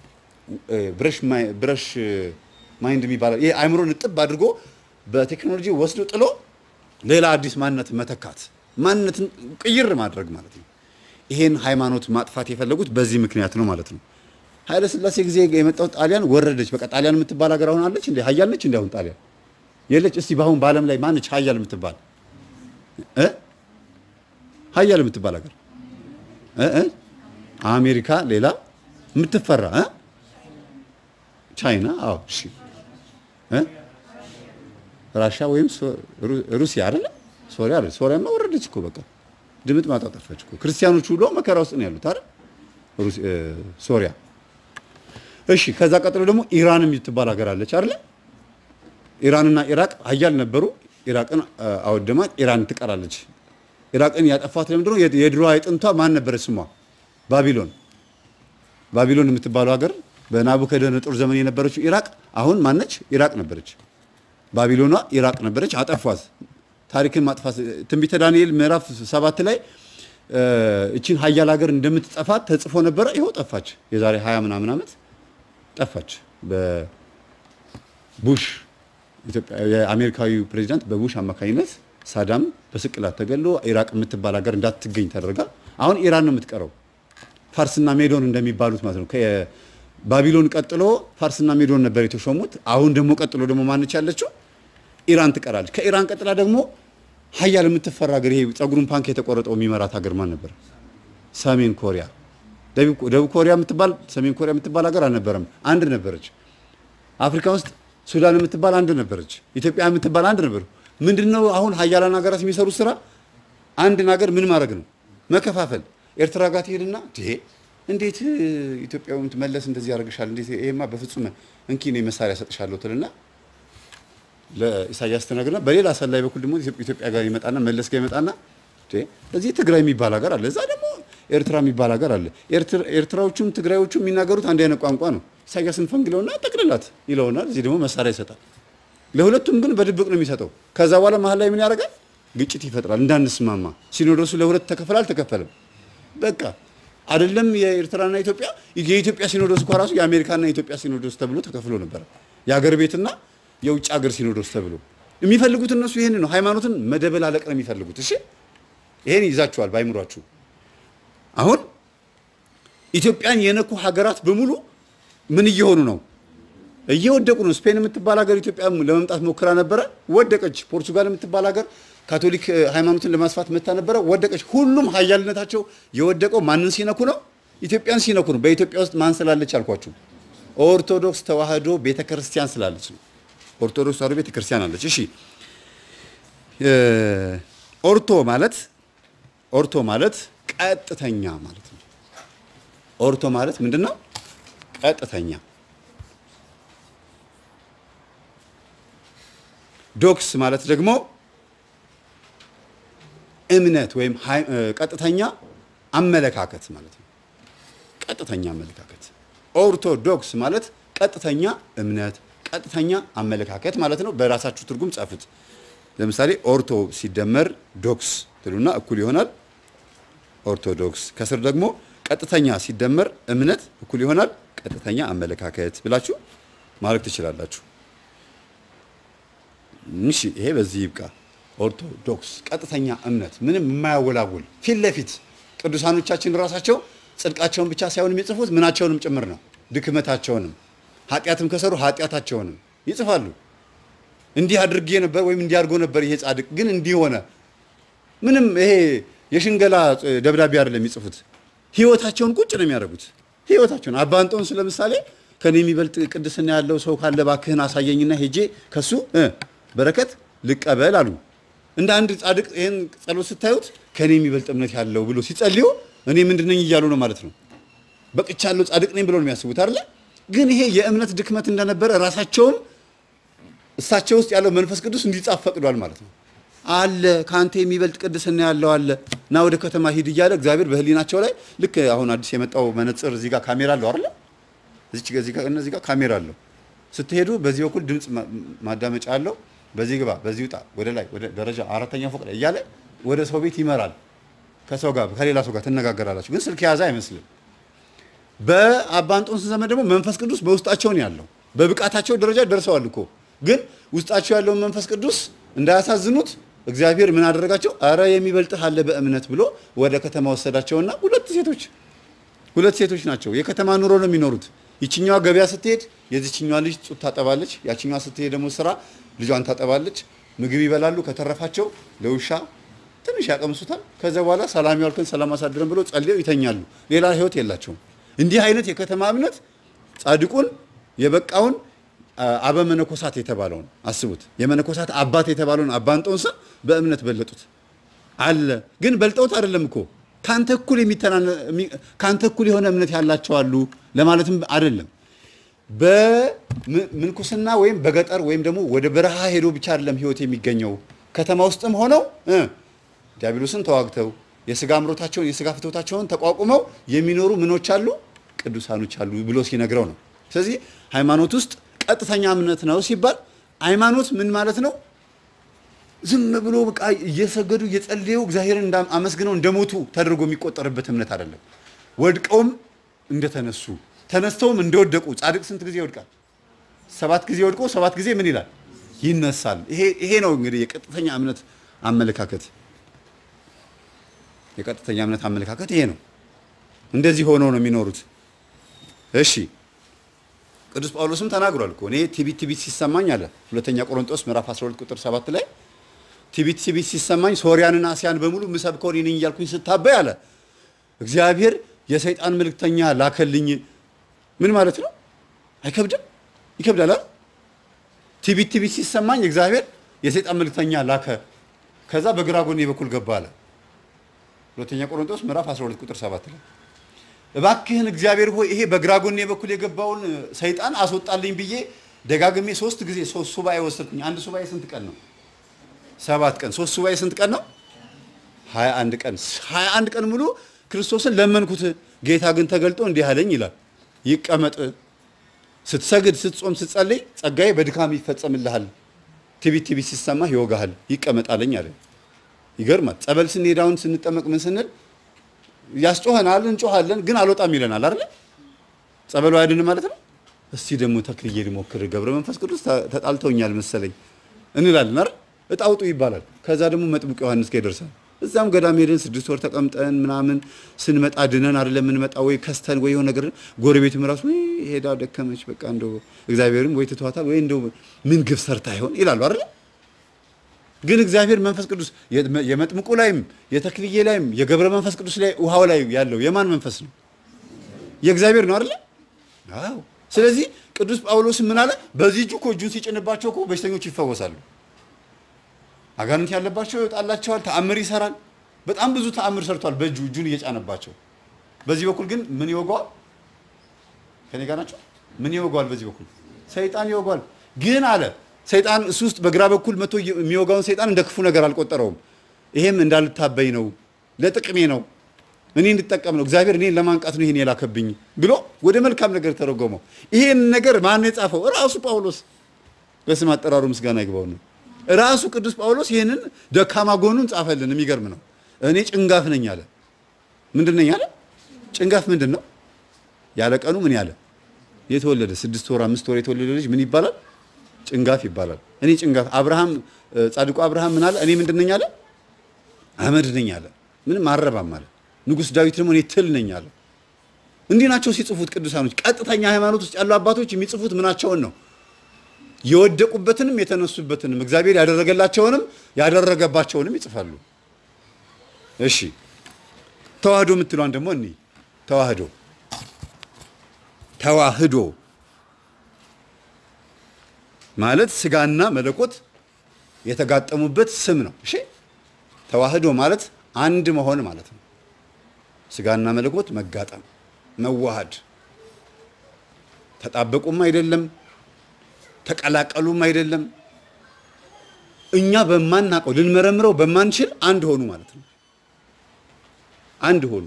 ብረሽ ማይ- ብረሽ ማይንድ የሚባለው ይሄ አእምሮን እጥብ አድርጎ በቴክኖሎጂ ወስዶ ጥሎ ሌላ አዲስ ማንነት መተካት ማንነትን ቅይር ማድረግ ማለት ነው። ይሄን ሃይማኖት ማጥፋት የፈለጉት በዚህ ምክንያት ነው ማለት ነው። ኃይለ ሥላሴ ጊዜ የመጣው ጣሊያን ወረደች። በቃ ጣሊያን የምትባል ሀገር አሁን አለች እንዴ? ሀያል ነች እንዴ? አሁን ጣሊያን የለች። እስቲ በአሁን በዓለም ላይ ማነች ሀያል የምትባል እ ሀያል የምትባል ሀገር እ እ አሜሪካ፣ ሌላ የምትፈራ እ ቻይና፣ አዎ፣ እሺ እ ራሻ ወይም ሶ- ሩ- ሩሲያ አይደለ? ሶሪያ አይደለ? ሶሪያማ ወረደች እኮ በቃ ድምጥ ማጣ ጠፋች እኮ። ክርስቲያኖቹ ሁሉ መከራ ውስጥ ነው ያሉት አይደል? ሩስ- እ፣ ሶሪያ። እሺ፣ ከዛ ቀጥሎ ደግሞ ኢራን የምትባል ሀገር አለች አይደለ? ኢራንና ኢራቅ ሀያል ነበሩ። ኢራቅን እ፣ አወደማት። ኢራን ትቀራለች። ኢራቅን ያጠፋት ለምንድን ነው? የድ- የድሮዋ የጥንቷ ማን ነበረች ስሟ? ባቢሎን ባቢሎን የምትባለው ሀገር በናቡከደነጦር ዘመን የነበረችው ኢራቅ አሁን ማነች? ኢራቅ ነበረች። ባቢሎኗ ኢራቅ ነበረች። አጠፏት። ታሪክን ማጥፋት ትንቢተ ዳንኤል ምዕራፍ ሰባት ላይ እ፣ እቺን ሀያል ሀገር እንደምትጠፋት ተጽፎ ነበረ። ይኸው ጠፋች። የዛሬ ሀያ ምናምን ዓመት ጠፋች። በቡሽ ኢትዮጵያ የአሜሪካዊው ፕሬዚዳንት በቡሽ አማካኝነት ሳዳም በስቅላት ተገሎ ኢራቅ የምትባል ሀገር እንዳትገኝ ተደርጋ አሁን ኢራን ነው የምትቀረው። ፋርስና ሜዶን እንደሚባሉት ማለት ነው። ከባቢሎን ቀጥሎ ፋርስና ሜዶን ነበር የተሾሙት። አሁን ደግሞ ቀጥሎ ደግሞ ማነች ያለችው? ኢራን ትቀራለች። ከኢራን ቀጥላ ደግሞ ሀያል የምትፈራ ሀገር ይሄ ጸጉሩን ፓንክ የተቆረጠው የሚመራት ሀገር ማን ነበር? ሰሜን ኮሪያ። ደቡብ ደቡብ ኮሪያ የምትባል ሰሜን ኮሪያ የምትባል ሀገር አልነበረም፣ አንድ ነበረች። አፍሪካ ውስጥ ሱዳን የምትባል አንድ ነበረች። ኢትዮጵያ የምትባል አንድ ነበሩ። ምንድነው አሁን ሀያላን ሀገራት የሚሰሩት ስራ? አንድን ሀገር ምን ማድረግ ነው? መከፋፈል። ኤርትራ ጋር ትሄድና "ዴ፣ እንዴት ኢትዮጵያዊ መለስ እንደዚህ ያደርግሻል? እንዴት ይሄማ በፍጹም እንኪ እኔ መሳሪያ ሰጥሻለሁ ትልና ለኢሳያስ ትነግርና በሌላ ሰላይ በኩል ደግሞ ኢትዮጵያ ጋር ይመጣና መለስ ጋር ይመጣና "ዴ፣ እዚህ ትግራይ የሚባል ሀገር አለ፣ እዛ ደግሞ ኤርትራ የሚባል ሀገር አለ። ኤርትራ- ኤርትራዎቹም ትግራዮቹም የሚናገሩት አንድ አይነት ቋንቋ ነው። ኢሳያስን ፈንግለውና ጠቅልላት ይለውናል። እዚህ ደግሞ መሳሪያ ይሰጣል። ለሁለቱም ግን በድብቅ ነው የሚሰጠው። ከዛ በኋላ መሀል ላይ ምን ያደርጋል? ግጭት ይፈጥራል። እንዳንስማማ ሲኖዶሱ ለሁለት ተከፈለ አልተከፈለም። በቃ አይደለም የኤርትራና ኢትዮጵያ የኢትዮጵያ ሲኖዶስ እኮ ራሱ የአሜሪካና የኢትዮጵያ ሲኖዶስ ተብሎ ተከፍሎ ነበረ። የሀገር ቤትና የውጭ ሀገር ሲኖዶስ ተብሎ የሚፈልጉት እነሱ ይህን ነው። ሃይማኖትን መደበላለቅ ነው የሚፈልጉት። እሺ ይሄን ይዛችኋል ባይምሯችሁ። አሁን ኢትዮጵያን የነኩ ሀገራት በሙሉ ምን እየሆኑ ነው? እየወደቁ ነው። ስፔን የምትባል ሀገር ኢትዮጵያ ለመምጣት ሞክራ ነበረ፣ ወደቀች። ፖርቱጋል የምትባል ሀገር ካቶሊክ እ፣ ሃይማኖትን ለማስፋት መታ ነበረ፣ ወደቀች። ሁሉም ሀያልነታቸው የወደቀው ማንን ሲነኩ ነው? ኢትዮጵያን ሲነኩ ነው። በኢትዮጵያ ውስጥ ማን ስላለች አልኳችሁ? ኦርቶዶክስ ተዋህዶ ቤተክርስቲያን ስላለች ነው። ኦርቶዶክስ ተዋህዶ ቤተክርስቲያን አለች። እሺ እ፣ ኦርቶ ማለት ኦርቶ ማለት ቀጥተኛ ማለት ነው። ኦርቶ ማለት ምንድን ነው? ቀጥተኛ ዶክስ ማለት ደግሞ እምነት ወይም ሃይ- እ፣ ቀጥተኛ አመለካከት ማለት ነው። ቀጥተኛ አመለካከት። ኦርቶዶክስ ማለት ቀጥተኛ እምነት፣ ቀጥተኛ አመለካከት ማለት ነው። በራሳችሁ ትርጉም ጻፉት። ለምሳሌ ኦርቶ ሲደመር ዶክስ ትሉና እኩል ይሆናል ኦርቶዶክስ። ከስር ደግሞ ቀጥተኛ ሲደመር እምነት እኩል ይሆናል ቀጥተኛ አመለካከት ብላችሁ ማለት ትችላላችሁ። እሺ ይሄ በዚህ ይብቃ። ኦርቶዶክስ ቀጥተኛ እምነት ምንም የማያወላውል ፊት ለፊት ቅዱሳኖቻችን ራሳቸው ጽድቃቸውን ብቻ ሳይሆን የሚጽፉት ምናቸውንም ጭምር ነው። ድክመታቸውንም ኃጢአትም ከሰሩ ኃጢአታቸውንም ይጽፋሉ። እንዲህ አድርጌ ነበር ወይም እንዲህ አድርጎ ነበር ይሄ ጻድቅ ግን እንዲህ ሆነ ምንም ይሄ የሽንገላ ደብዳቤ አይደለም የሚጽፉት። ህይወታቸውን ቁጭ ነው የሚያደርጉት። ህይወታቸውን አባ እንጦንስ ለምሳሌ ከኔ የሚበልጥ ቅድስና ያለው ሰው ካለ እባክህን አሳየኝና ሄጄ ከሱ እ በረከት ልቀበል አሉ። እንደ አንድ ጻድቅ ይህን ጸሎት ስታዩት ከኔ የሚበልጥ እምነት ያለው ብሎ ሲጸልዩ እኔ ምንድን ነኝ እያሉ ነው ማለት ነው። በቅቻለሁ ጻድቅ ነኝ ብሎ ነው የሚያስቡት አይደለ? ግን ይሄ የእምነት ድክመት እንደነበረ ራሳቸውም እሳቸው ውስጥ ያለው መንፈስ ቅዱስ እንዲጻፍ ፈቅዷል ማለት ነው። አለ ከአንተ የሚበልጥ ቅድስና ያለው አለ እና ወደ ከተማ ሂድ እያለ እግዚአብሔር በህሊናቸው ላይ ልክ አሁን አዲስ የመጣው መነጽር እዚህ ጋር ካሜራ አለው አይደለ? እዚች ጋር እዚህ ጋር እነዚህ ጋር ካሜራ አለው። ስትሄዱ በዚህ በኩል ድምፅ ማ- ማዳመጫ አለው። በዚህ ግባ፣ በዚህ ውጣ፣ ወደ ላይ ወደ ደረጃ አራተኛ ፎቅ ላይ እያለ ወደ ሰው ቤት ይመራል። ከሰው ጋር ከሌላ ሰው ጋር ትነጋገራላችሁ። ግን ስልክ የያዘ አይመስልም። በአባ እንጦንስ ዘመን ደግሞ መንፈስ ቅዱስ በውስጣቸው ነው ያለው። በብቃታቸው ደረጃ ደርሰዋል እኮ ግን ውስጣቸው ያለውን መንፈስ ቅዱስ እንዳያሳዝኑት እግዚአብሔር ምን አደረጋቸው? አረ የሚበልጥህ አለ በእምነት ብሎ ወደ ከተማ ወሰዳቸውና ሁለት ሴቶች ሁለት ሴቶች ናቸው። የከተማ ኑሮ ነው የሚኖሩት። ይችኛዋ ገበያ ስትሄድ የዚችኛዋ ልጅ ጡት ታጠባለች። ያችኛዋ ስትሄድ ደግሞ ስራ ልጇን ታጠባለች። ምግብ ይበላሉ። ከተረፋቸው ለውሻ ትንሽ ያቀምሱታል። ከዛ በኋላ ሰላም ያልከን ሰላም አሳድረን ብሎ ጸልየው ይተኛሉ። ሌላ ህይወት የላቸውም። እንዲህ አይነት የከተማ እምነት ጻድቁን የበቃውን አ- አበ መነኮሳት የተባለውን አስቡት። የመነኮሳት አባት የተባለውን አባ እንጦንስን በእምነት በለጡት አለ። ግን በልጠውት አይደለም እኮ ካንተ እኩል የሚተናነ የሚ- ካንተ እኩል የሆነ እምነት ያላቸው አሉ ለማለትም አይደለም። በምንኩስና ወይም በገጠር ወይም ደግሞ ወደ በረሃ ሄዶ ብቻ አይደለም ህይወት የሚገኘው። ከተማ ውስጥም ሆነው እ ዲያብሎስን ተዋግተው የስጋ አምሮታቸውን የስጋ ፍትወታቸውን ተቋቁመው የሚኖሩ ምኖች አሉ ቅዱሳኖች አሉ ብሎ ሲነግረው ነው። ስለዚህ ሃይማኖት ውስጥ ቀጥተኛ እምነት ነው ሲባል ሃይማኖት ምን ማለት ነው? ዝም ብሎ በቃ እየሰገዱ እየጸለዩ እግዚአብሔርን እንዳ- አመስግነው እንደሞቱ ተደርጎ የሚቆጠርበት እምነት አይደለም። ወድቀውም እንደተነሱ ተነስተውም እንደወደቁ ጻድቅ ስንት ጊዜ ይወድቃል? ሰባት ጊዜ ወድቆ ሰባት ጊዜ ምን ይላል? ይነሳል። ይሄ ይሄ ነው እንግዲህ የቀጥተኛ እምነት አመለካከት። የቀጥተኛ እምነት አመለካከት ይሄ ነው። እንደዚህ ሆነው ነው የሚኖሩት። እሺ ቅዱስ ጳውሎስም ተናግሯል እኮ እኔ ትቢት ትቢት ሲሰማኝ አለ ሁለተኛ ቆሮንቶስ ምዕራፍ 12 ቁጥር 7 ላይ ትቢት ትቢት ሲሰማኝ ሶርያንና አስያን በሙሉ ምሰብከው እኔ ነኝ እያልኩኝ ስታበይ አለ እግዚአብሔር የሰይጣን መልእክተኛ ላከልኝ። ምን ማለት ነው? አይከብድም? ይከብዳል አይደል? ትቢት ትቢት ሲሰማኝ እግዚአብሔር የሰይጣን መልእክተኛ ላከ፣ ከዛ በግራ ጎኔ በኩል ገባ አለ ሁለተኛ ቆሮንቶስ ምዕራፍ 12 ቁጥር 7 ላይ እባክህን እግዚአብሔር ሆይ ይሄ በግራ ጎኔ በኩል የገባውን ሰይጣን አስወጣልኝ ብዬ ደጋግሜ ሶስት ጊዜ ሶስት ሱባኤ ወሰድኩኝ። አንድ ሱባኤ ስንት ቀን ነው? ሰባት ቀን። ሶስት ሱባኤ ስንት ቀን ነው? ሀያ አንድ ቀን። ሀያ አንድ ቀን ሙሉ ክርስቶስን ለመንኩት። ጌታ ግን ተገልጦ እንዲህ አለኝ ይላል፣ ይቀመጥ፣ ስትሰግድ፣ ስትጾም፣ ስትጸልይ ጸጋዬ በድካም ይፈጸምልሃል፣ ትቢት ትቢት ሲሰማህ ይወጋሃል፣ ይቀመጣለኝ አለ። ይገርማል። ጸበል ስንሄድ አሁን ስንጠመቅ ምን ስንል ያስጮኸናል፣ እንጮኻለን፣ ግን አልወጣም ይለናል አይደል? ጸበሉ አይድንም ማለት ነው። እስቲ ደግሞ ተክልዬ ልሞክር፣ ገብረ መንፈስ ቅዱስ ተ- ተጣልተውኛል መሰለኝ እንላለን አይደል? እጣውጡ ይባላል። ከዛ ደግሞ መጥምቅ ዮሐንስ ጋር ይደርሳል። እዛም ገዳም ሄደን ስድስት ወር ተቀምጠን ምናምን ስንመጣ ድነን አይደለም የምንመጣ ወይ ከስተን ወይ የሆነ ነገር ጎረቤትም ራሱ ወይ ሄዳ ደከመች በቃ እንደው እግዚአብሔርም ወይ ትቷታል ወይ እንደው ምን ግብ ሰርታ ይሆን ይላሉ አይደል? ግን እግዚአብሔር መንፈስ ቅዱስ የመ- የመጥምቁ ላይም የተክልዬ ላይም የገብረ መንፈስ ቅዱስ ላይ ውሃው ላይ ያለው የማን መንፈስ ነው? የእግዚአብሔር ነው አይደለ? አዎ። ስለዚህ ቅዱስ ጳውሎስ ምን አለ? በዚህ እጁ እኮ እጁን ሲጭንባቸው እኮ በሽተኞች ይፈወሳሉ። አጋንንት ያለባቸው ይወጣላቸዋል። ተአምር ይሰራል። በጣም ብዙ ተአምር ሰርቷል በእጁ እጁን እየጫነባቸው። በዚህ በኩል ግን ምን ይወገዋል? ከኔ ጋር ናቸው። ምን ይወገዋል? በዚህ በኩል ሰይጣን ይወገዋል። ግን አለ ሰይጣን እሱ ውስጥ በግራ በኩል መቶ የሚወጋውን ሰይጣን እንደ ክፉ ነገር አልቆጠረውም። ይሄም እንዳልታበይ ነው፣ ለጥቅሜ ነው፣ እኔ እንድጠቀም ነው፣ እግዚአብሔር እኔን ለማንቃት ነው ይሄን የላከብኝ ብሎ ወደ መልካም ነገር ተረጎመው። ይሄን ነገር ማን የጻፈው? ራሱ ጳውሎስ። በስም አጠራሩ ምስጋና ይግባው ነው። ራሱ ቅዱስ ጳውሎስ ይህንን ደካማ ጎኑን ጻፈልን። የሚገርም ነው። እኔ ጭንጋፍ ነኝ አለ። ምንድን ነኝ አለ? ጭንጋፍ ምንድን ነው? ያለ ቀኑ ምን ያለ የተወለደ ስድስት ወር አምስት ወር የተወለደ ልጅ ምን ይባላል? ጭንጋፍ ይባላል። እኔ ጭንጋፍ። አብርሃም ጻድቁ አብርሃም ምን አለ? እኔ ምንድን ነኝ አለ? አመድ ነኝ አለ። ምንም አረባም አለ። ንጉሥ ዳዊት ደግሞ እኔ ትል ነኝ አለ። እንዲህ ናቸው ሲጽፉት ቅዱሳኖች። ቀጥተኛ ሃይማኖት ውስጥ ያሉ አባቶች የሚጽፉት ምናቸውን ነው? የወደቁበትንም የተነሱበትንም እግዚአብሔር ያደረገላቸውንም ያደረገባቸውንም ይጽፋሉ። እሺ ተዋህዶ የምትሏን ደግሞ እኒ ተዋህዶ ተዋህዶ ማለት ስጋና መለኮት የተጋጠሙበት ስም ነው። እሺ ተዋህዶ ማለት አንድ መሆን ማለት ነው። ስጋና መለኮት መጋጠም፣ መዋሃድ፣ ተጣበቁም አይደለም፣ ተቀላቀሉም አይደለም። እኛ በማናውቀው ልንመረምረው በማንችል አንድ ሆኑ ማለት ነው። አንድ ሆኑ።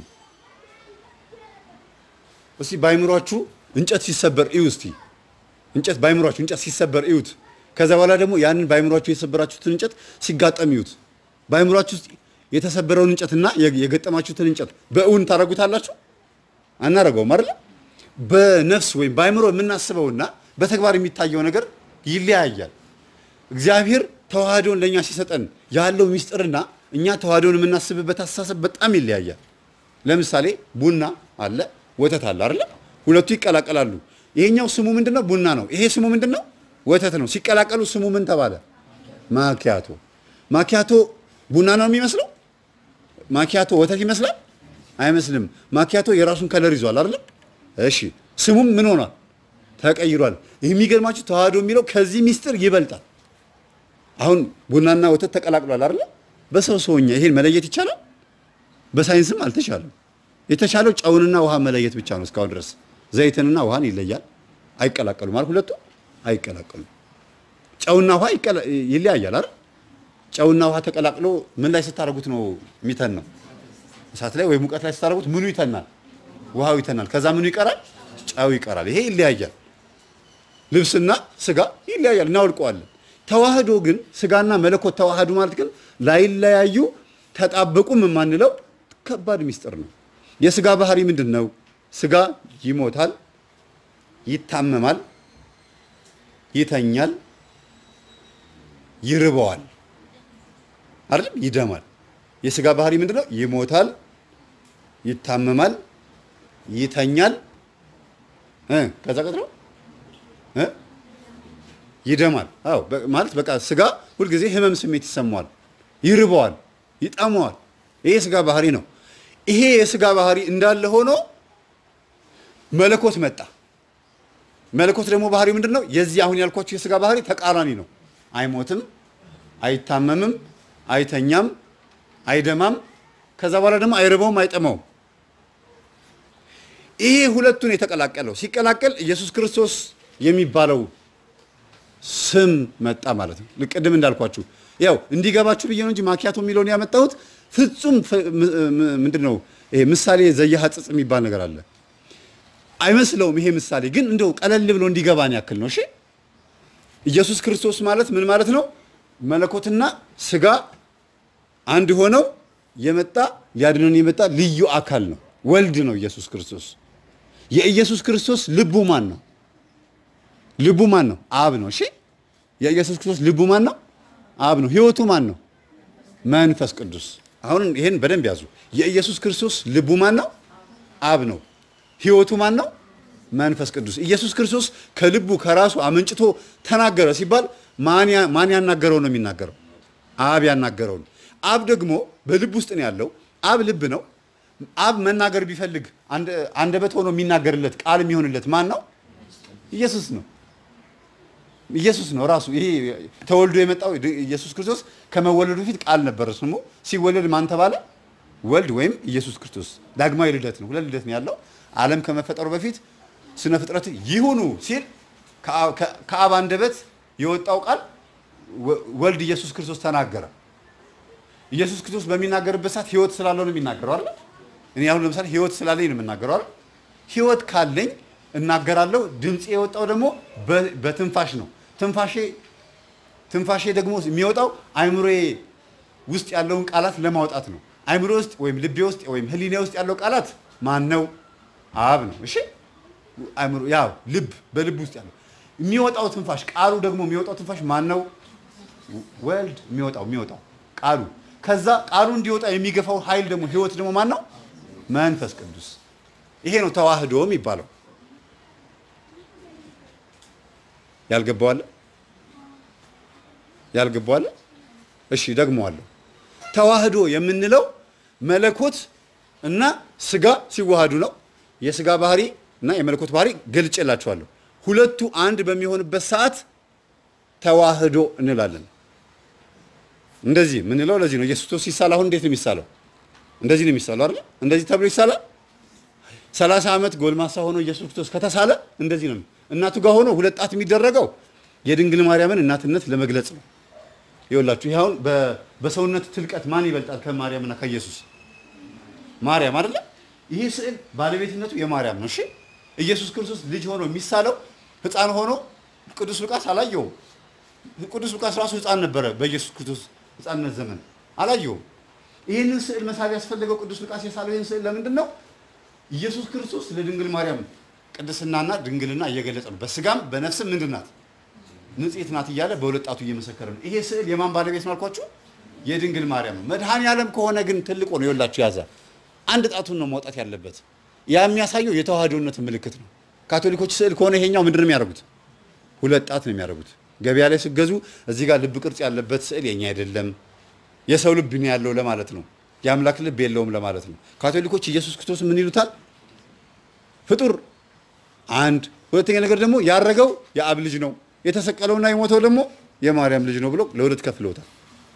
እስቲ ባይምሯችሁ እንጨት ሲሰበር እዩ። እስቲ እንጨት ባይምሯችሁ እንጨት ሲሰበር እዩት። ከዛ በኋላ ደግሞ ያንን ባይምሯችሁ የሰበራችሁትን እንጨት ሲጋጠም እዩት። ባይምሯችሁ ውስጥ የተሰበረውን እንጨትና የገጠማችሁትን እንጨት በእውን ታደርጉታላችሁ? አናደርገውም አይደል? በነፍስ ወይም ባይምሮ የምናስበውና በተግባር የሚታየው ነገር ይለያያል። እግዚአብሔር ተዋህዶን ለእኛ ሲሰጠን ያለው ሚስጥርና እኛ ተዋህዶን የምናስብበት አስተሳሰብ በጣም ይለያያል። ለምሳሌ ቡና አለ፣ ወተት አለ አይደል? ሁለቱ ይቀላቀላሉ። ይሄኛው ስሙ ምንድነው? ቡና ነው። ይሄ ስሙ ምንድነው? ወተት ነው። ሲቀላቀሉ ስሙ ምን ተባለ? ማኪያቶ። ማኪያቶ ቡና ነው የሚመስለው? ማኪያቶ ወተት ይመስላል? አይመስልም። ማኪያቶ የራሱን ከለር ይዟል አይደል? እሺ፣ ስሙም ምን ሆኗል? ተቀይሯል። ይህ የሚገርማችሁ ተዋህዶ የሚለው ከዚህ ሚስጥር ይበልጣል። አሁን ቡናና ወተት ተቀላቅሏል አይደል? በሰው ሰውኛ ይሄን መለየት ይቻላል? በሳይንስም አልተቻለም። የተቻለው ጨውንና ውሃ መለየት ብቻ ነው እስካሁን ድረስ። ዘይትንና ውሃን ይለያል። አይቀላቀሉም ማለት ሁለቱ አይቀላቀሉም። ጨውና ውሃ ይለያያል አይደል? ጨውና ውሃ ተቀላቅሎ ምን ላይ ስታደርጉት ነው የሚተን ነው? እሳት ላይ ወይ ሙቀት ላይ ስታደርጉት ምኑ ይተናል? ውሃው ይተናል። ከዛ ምኑ ይቀራል? ጨው ይቀራል። ይሄ ይለያያል። ልብስና ስጋ ይለያያል፣ እናወልቀዋለን። ተዋህዶ ግን ስጋና መለኮት ተዋህዱ ማለት ግን ላይለያዩ ተጣበቁም የማንለው ከባድ ሚስጥር ነው። የስጋ ባህሪ ምንድን ነው? ስጋ ይሞታል፣ ይታመማል፣ ይተኛል፣ ይርበዋል፣ አይደለም ይደማል። የስጋ ባህሪ ምንድን ነው? ይሞታል፣ ይታመማል፣ ይተኛል እ ከዛ ቀጥሎ እ ይደማል። አዎ ማለት በቃ ስጋ ሁልጊዜ ህመም ስሜት ይሰማዋል፣ ይርበዋል፣ ይጠማዋል። ይሄ የስጋ ባህሪ ነው። ይሄ የስጋ ባህሪ እንዳለ ሆኖ መለኮት መጣ። መለኮት ደግሞ ባህሪ ምንድን ነው? የዚህ አሁን ያልኳችሁ የስጋ ባህሪ ተቃራኒ ነው። አይሞትም፣ አይታመምም፣ አይተኛም፣ አይደማም። ከዛ በኋላ ደግሞ አይርበውም፣ አይጠማውም። ይሄ ሁለቱን የተቀላቀለው ሲቀላቀል ኢየሱስ ክርስቶስ የሚባለው ስም መጣ ማለት ነው። ቅድም እንዳልኳችሁ ያው እንዲገባችሁ ብዬ ነው እንጂ ማኪያቶ የሚለውን ያመጣሁት ፍጹም ምንድን ነው ይሄ ምሳሌ ዘየሐጽጽ የሚባል ነገር አለ። አይመስለውም ይሄ ምሳሌ ግን እንደው ቀለል ብሎ እንዲገባን ያክል ነው። እሺ ኢየሱስ ክርስቶስ ማለት ምን ማለት ነው? መለኮትና ስጋ አንድ ሆነው የመጣ ሊያድነን የመጣ ልዩ አካል ነው። ወልድ ነው ኢየሱስ ክርስቶስ። የኢየሱስ ክርስቶስ ልቡ ማን ነው? ልቡ ማን ነው? አብ ነው። እሺ የኢየሱስ ክርስቶስ ልቡ ማን ነው? አብ ነው። ህይወቱ ማን ነው? መንፈስ ቅዱስ። አሁን ይሄን በደንብ ያዙ። የኢየሱስ ክርስቶስ ልቡ ማን ነው? አብ ነው። ህይወቱ ማን ነው? መንፈስ ቅዱስ። ኢየሱስ ክርስቶስ ከልቡ ከራሱ አመንጭቶ ተናገረ ሲባል ማን ያናገረው ነው የሚናገረው? አብ ያናገረው ነው። አብ ደግሞ በልብ ውስጥ ነው ያለው። አብ ልብ ነው። አብ መናገር ቢፈልግ አንደበት ሆኖ የሚናገርለት ቃል የሚሆንለት ማን ነው? ኢየሱስ ነው። ኢየሱስ ነው ራሱ። ይሄ ተወልዶ የመጣው ኢየሱስ ክርስቶስ ከመወለዱ በፊት ቃል ነበር ስሙ። ሲወለድ ማን ተባለ? ወልድ ወይም ኢየሱስ ክርስቶስ። ዳግማዊ ልደት ነው። ሁለት ልደት ነው ያለው። ዓለም ከመፈጠሩ በፊት ስነ ፍጥረት ይሁኑ ሲል ከአብ አንደበት የወጣው ቃል ወልድ ኢየሱስ ክርስቶስ ተናገረ። ኢየሱስ ክርስቶስ በሚናገርበት ሰዓት ህይወት ስላለው ነው የሚናገረው አይደል? እኔ አሁን ለምሳሌ ህይወት ስላለኝ ነው የምናገረው አይደል? ህይወት ካለኝ እናገራለሁ። ድምፄ የወጣው ደግሞ በትንፋሽ ነው። ትንፋሼ ትንፋሼ ደግሞ የሚወጣው አይምሮዬ ውስጥ ያለውን ቃላት ለማውጣት ነው። አይምሮ ውስጥ ወይም ልቤ ውስጥ ወይም ህሊኔ ውስጥ ያለው ቃላት ማን ነው? አብ ነው። እሺ አይምሮ ያው ልብ በልብ ውስጥ ያለው የሚወጣው ትንፋሽ ቃሉ ደግሞ የሚወጣው ትንፋሽ ማን ነው? ወልድ የሚወጣው የሚወጣው ቃሉ ከዛ ቃሉ እንዲወጣ የሚገፋው ኃይል ደግሞ ህይወት ደግሞ ማን ነው? መንፈስ ቅዱስ። ይሄ ነው ተዋህዶ የሚባለው። ያልገባዋለ ያልገባዋለ? እሺ ደግመዋለሁ። ተዋህዶ የምንለው መለኮት እና ስጋ ሲዋሃዱ ነው። የስጋ ባህሪ እና የመለኮት ባህሪ ገልጬላችኋለሁ። ሁለቱ አንድ በሚሆንበት ሰዓት ተዋህዶ እንላለን። እንደዚህ ምንለው ለዚህ ነው። ኢየሱስ ክርስቶስ ሲሳል አሁን እንዴት ነው የሚሳለው? እንደዚህ ነው የሚሳለው አይደል? እንደዚህ ተብሎ ይሳላል። ሰላሳ ዓመት ጎልማሳ ሆኖ ኢየሱስ ክርስቶስ ከተሳለ እንደዚህ ነው። እናቱ ጋር ሆኖ ሁለት ጣት የሚደረገው የድንግል ማርያምን እናትነት ለመግለጽ ነው። ይኸውላችሁ ይህ አሁን በ- በሰውነት ትልቀት ማን ይበልጣል ከማርያምና ከኢየሱስ? ማርያም አይደለ? ይህ ስዕል ባለቤትነቱ የማርያም ነው። እሺ ኢየሱስ ክርስቶስ ልጅ ሆኖ የሚሳለው ሕፃን ሆኖ ቅዱስ ሉቃስ አላየውም። ቅዱስ ሉቃስ ራሱ ሕፃን ነበረ በኢየሱስ ክርስቶስ ሕፃንነት ዘመን አላየውም። ይህንን ስዕል መሳብ ያስፈለገው ቅዱስ ሉቃስ የሳለው ይህን ስዕል ለምንድን ነው? ኢየሱስ ክርስቶስ ለድንግል ማርያም ቅድስናና ድንግልና እየገለጸ ነው። በስጋም በነፍስም ምንድን ናት? ንጽሕት ናት እያለ በሁለት ጣቱ እየመሰከረ ነው። ይሄ ስዕል የማን ባለቤት ነው አልኳችሁ? የድንግል ማርያም ነው። መድኃኔ ዓለም ከሆነ ግን ትልቁ ነው። ይኸውላችሁ ያዛ አንድ ጣቱን ነው ማውጣት ያለበት። ያ የሚያሳየው የተዋህዶነት ምልክት ነው። ካቶሊኮች ስዕል ከሆነ ይሄኛው ምንድን ነው የሚያደርጉት? ሁለት ጣት ነው የሚያደርጉት። ገበያ ላይ ስገዙ እዚህ ጋር ልብ ቅርጽ ያለበት ስዕል የኛ አይደለም፣ የሰው ልብ ነው ያለው ለማለት ነው። የአምላክ ልብ የለውም ለማለት ነው። ካቶሊኮች ኢየሱስ ክርስቶስ ምን ይሉታል? ፍጡር አንድ። ሁለተኛ ነገር ደግሞ ያረገው የአብ ልጅ ነው፣ የተሰቀለውና የሞተው ደግሞ የማርያም ልጅ ነው ብሎ ለሁለት ከፍለውታል።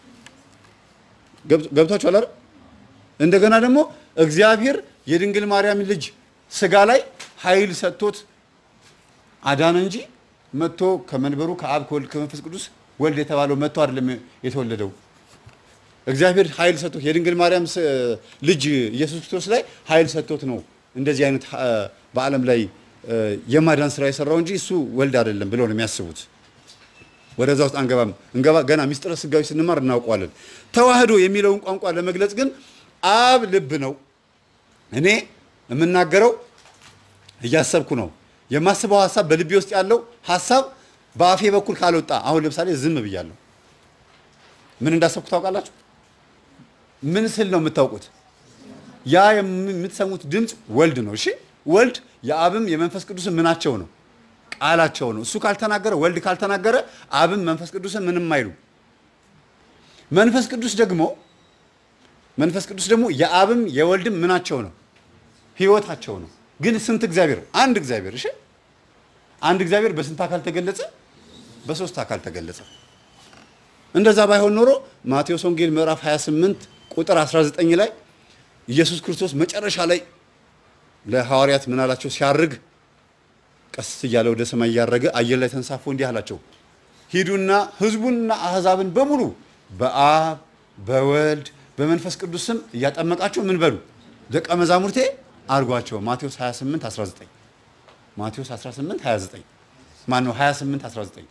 ገብ- ገብቷችኋል አይደል? እንደገና ደግሞ እግዚአብሔር የድንግል ማርያም ልጅ ስጋ ላይ ኃይል ሰጥቶት አዳነ እንጂ መጥቶ ከመንበሩ ከአብ ከወልድ ከመንፈስ ቅዱስ ወልድ የተባለው መጥቶ አይደለም የተወለደው። እግዚአብሔር ኃይል ሰጥቶት የድንግል ማርያም ስ- ልጅ ኢየሱስ ክርስቶስ ላይ ኃይል ሰጥቶት ነው እንደዚህ አይነት አ፣ በዓለም ላይ አ፣ የማዳን ስራ የሰራው እንጂ እሱ ወልድ አይደለም ብለው ነው የሚያስቡት። ወደዛ ውስጥ አንገባም። እንገባ ገና ሚስጥረ ስጋዊ ስንማር እናውቀዋለን። ተዋህዶ የሚለውን ቋንቋ ለመግለጽ ግን አብ ልብ ነው። እኔ የምናገረው እያሰብኩ ነው። የማስበው ሀሳብ በልቤ ውስጥ ያለው ሀሳብ በአፌ በኩል ካልወጣ፣ አሁን ለምሳሌ ዝም ብያለሁ። ምን እንዳሰብኩ ታውቃላችሁ? ምን ስል ነው የምታውቁት? ያ የም- የምትሰሙት ድምፅ ወልድ ነው። እሺ ወልድ የአብም የመንፈስ ቅዱስም ምናቸው ነው? ቃላቸው ነው። እሱ ካልተናገረ ወልድ ካልተናገረ አብም መንፈስ ቅዱስም ምንም አይሉ። መንፈስ ቅዱስ ደግሞ መንፈስ ቅዱስ ደግሞ የአብም የወልድም ምናቸው ነው? ህይወታቸው ነው። ግን ስንት እግዚአብሔር? አንድ እግዚአብሔር። እሺ አንድ እግዚአብሔር በስንት አካል ተገለጸ? በሶስት አካል ተገለጸ። እንደዛ ባይሆን ኖሮ ማቴዎስ ወንጌል ምዕራፍ 28 ቁጥር 19 ላይ ኢየሱስ ክርስቶስ መጨረሻ ላይ ለሐዋርያት ምን አላቸው? ሲያርግ ቀስ እያለ ወደ ሰማይ እያረገ አየር ላይ ተንሳፎ እንዲህ አላቸው፣ ሂዱና ህዝቡንና አህዛብን በሙሉ በአብ በወልድ በመንፈስ ቅዱስ ስም እያጠመቃችሁ ምን በሉ ደቀ መዛሙርቴ አድርጓቸው። ማቴዎስ 28 19 ማቴዎስ 18 29 ማን ነው 28 19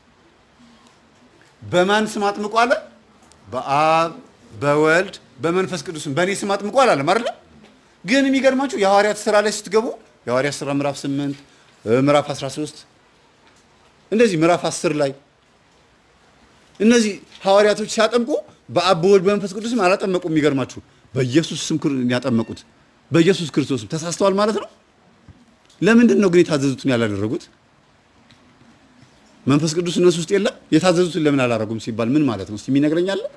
በማን ስም አጥምቁ አለ? በአብ በወልድ በመንፈስ ቅዱስም በእኔ ስም አጥምቁ አላለም አይደለ? ግን የሚገርማችሁ የሐዋርያት ስራ ላይ ስትገቡ የሐዋርያት ስራ ምዕራፍ 8 እ፣ ምዕራፍ 13 እንደዚህ ምዕራፍ 10 ላይ እነዚህ ሐዋርያቶች ሲያጠምቁ በአብ በወልድ በመንፈስ ቅዱስም አላጠመቁም። የሚገርማችሁ በኢየሱስ ስም ክር- ያጠመቁት በኢየሱስ ክርስቶስም ተሳስተዋል ማለት ነው። ለምንድን ነው ግን የታዘዙትን ያላደረጉት? መንፈስ ቅዱስ እነሱ ውስጥ የለም። የታዘዙትን ለምን አላደረጉም ሲባል ምን ማለት ነው? እስቲ የሚነግረኝ አለ?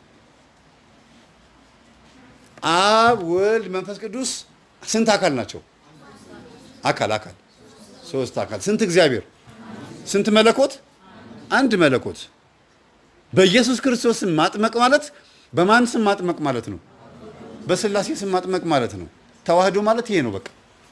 አብ ወልድ መንፈስ ቅዱስ ስንት አካል ናቸው? አካል አካል ሶስት አካል። ስንት እግዚአብሔር? ስንት መለኮት? አንድ መለኮት። በኢየሱስ ክርስቶስ ስም ማጥመቅ ማለት በማን ስም ማጥመቅ ማለት ነው? በስላሴ ስም ማጥመቅ ማለት ነው። ተዋህዶ ማለት ይሄ ነው በቃ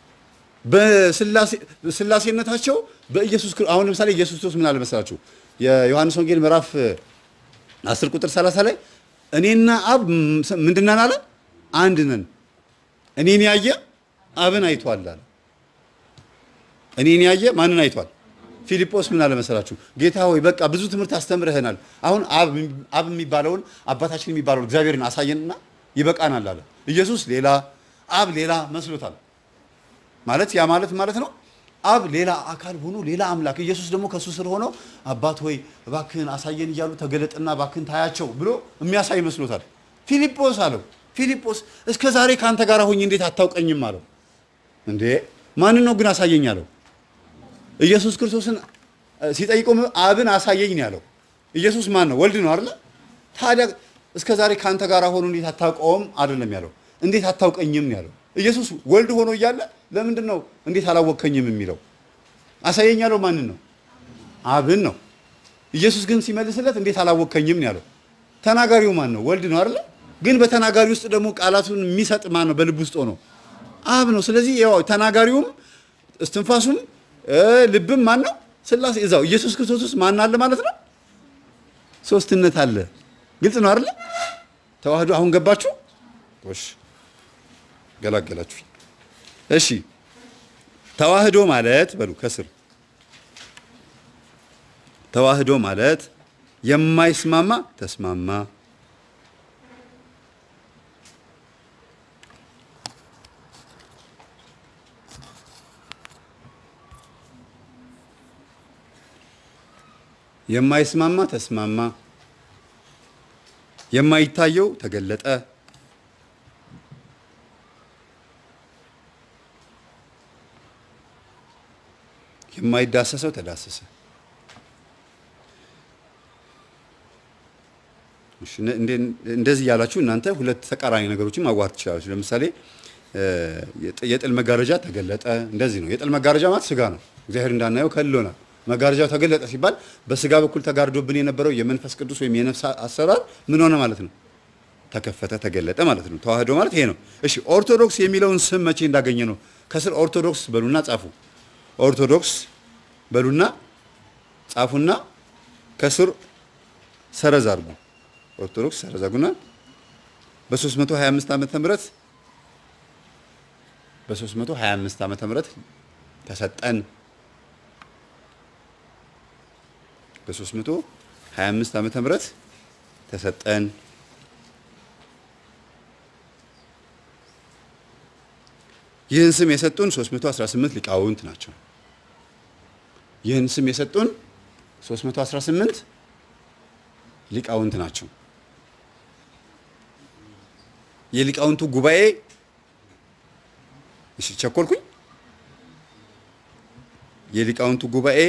በስላሴነታቸው በኢየሱስ ክርስ- አሁን ለምሳሌ ኢየሱስ ክርስቶስ ምን አለ መሰላችሁ? የዮሐንስ ወንጌል ምዕራፍ 10 ቁጥር 30 ላይ እኔና አብ ም- ምንድን ነን አለ? አንድ ነን። እኔን ያየ አብን አይቷል አለ። እኔን ያየ ማንን አይቷል? ፊልጶስ ምን አለ መሰላችሁ? ጌታ ሆይ በቃ ብዙ ትምህርት አስተምረህናል። አሁን አብ አብ የሚባለውን አባታችን የሚባለውን እግዚአብሔርን አሳየንና ይበቃናል አለ። ኢየሱስ ሌላ አብ ሌላ መስሎታል። ማለት ያ ማለት ማለት ነው አብ ሌላ አካል ሆኖ ሌላ አምላክ ኢየሱስ ደግሞ ከእሱ ስር ሆኖ አባት ሆይ እባክህን አሳየን እያሉ ተገለጥና እባክህን ታያቸው ብሎ የሚያሳይ መስሎታል። ፊልጶስ አለው ፊልጶስ እስከ ዛሬ ከአንተ ጋር ሆኜ እንዴት አታውቀኝም አለው። እንዴ ማንን ነው ግን አሳየኝ አለው። ኢየሱስ ክርስቶስን እ፣ ሲጠይቀው አብን አሳየኝ ነው ያለው። ኢየሱስ ማን ነው? ወልድ ነው አይደለ? ታዲያ እስከ ዛሬ ከአንተ ጋር ሆኖ እንዴት አታውቀውም አይደለም ያለው፣ እንዴት አታውቀኝም ነው ያለው። ኢየሱስ ወልድ ሆኖ እያለ ለምንድን ነው እንዴት አላወቅከኝም የሚለው? አሳየኝ ያለው ማንን ነው? አብን ነው። ኢየሱስ ግን ሲመልስለት እንዴት አላወቅከኝም ነው ያለው። ተናጋሪው ማን ነው? ወልድ ነው አይደለ? ግን በተናጋሪ ውስጥ ደግሞ ቃላቱን የሚሰጥ ማን ነው? በልብ ውስጥ ሆኖ አብ ነው። ስለዚህ ያው ተናጋሪውም እስትንፋሱም እ ልብም ማን ነው? ስላሴ እዛው ኢየሱስ ክርስቶስ ውስጥ ማን አለ ማለት ነው? ሶስትነት አለ። ግልጽ ነው አይደለ? ተዋህዶ አሁን ገባችሁ? እሺ ገላገላችሁ። እሺ ተዋህዶ ማለት በሉ ከስር ተዋህዶ ማለት የማይስማማ ተስማማ፣ የማይስማማ ተስማማ፣ የማይታየው ተገለጠ፣ የማይዳሰሰው ተዳሰሰ። እሺ፣ እነ- እንደ- እንደዚህ እያላችሁ እናንተ ሁለት ተቃራኒ ነገሮችን ማዋሃድ ትችላላችሁ። ለምሳሌ እ፣ የጥ- የጥል መጋረጃ ተገለጠ። እንደዚህ ነው። የጥል መጋረጃ ማለት ስጋ ነው። እግዚአብሔር እንዳናየው ከልሎናል። መጋረጃው ተገለጠ ሲባል በስጋ በኩል ተጋርዶብን የነበረው የመንፈስ ቅዱስ ወይም የነፍስ አሰራር ምን ሆነ ማለት ነው? ተከፈተ፣ ተገለጠ ማለት ነው። ተዋህዶ ማለት ይሄ ነው። እሺ ኦርቶዶክስ የሚለውን ስም መቼ እንዳገኘ ነው? ከስር ኦርቶዶክስ በሉና ጻፉ። ኦርቶዶክስ በሉና ጻፉና ከስር ሰረዝ አድርጉ። ኦርቶዶክስ ሰረዝ አድርጉና በ325 ዓመተ ምህረት በ325 ዓመተ ምህረት ተሰጠን። በ325 ዓመተ ምህረት ተሰጠን። ይህን ስም የሰጡን 318 ሊቃውንት ናቸው። ይህን ስም የሰጡን 318 ሊቃውንት ናቸው። የሊቃውንቱ ጉባኤ እሺ፣ ቸኮልኩኝ። የሊቃውንቱ ጉባኤ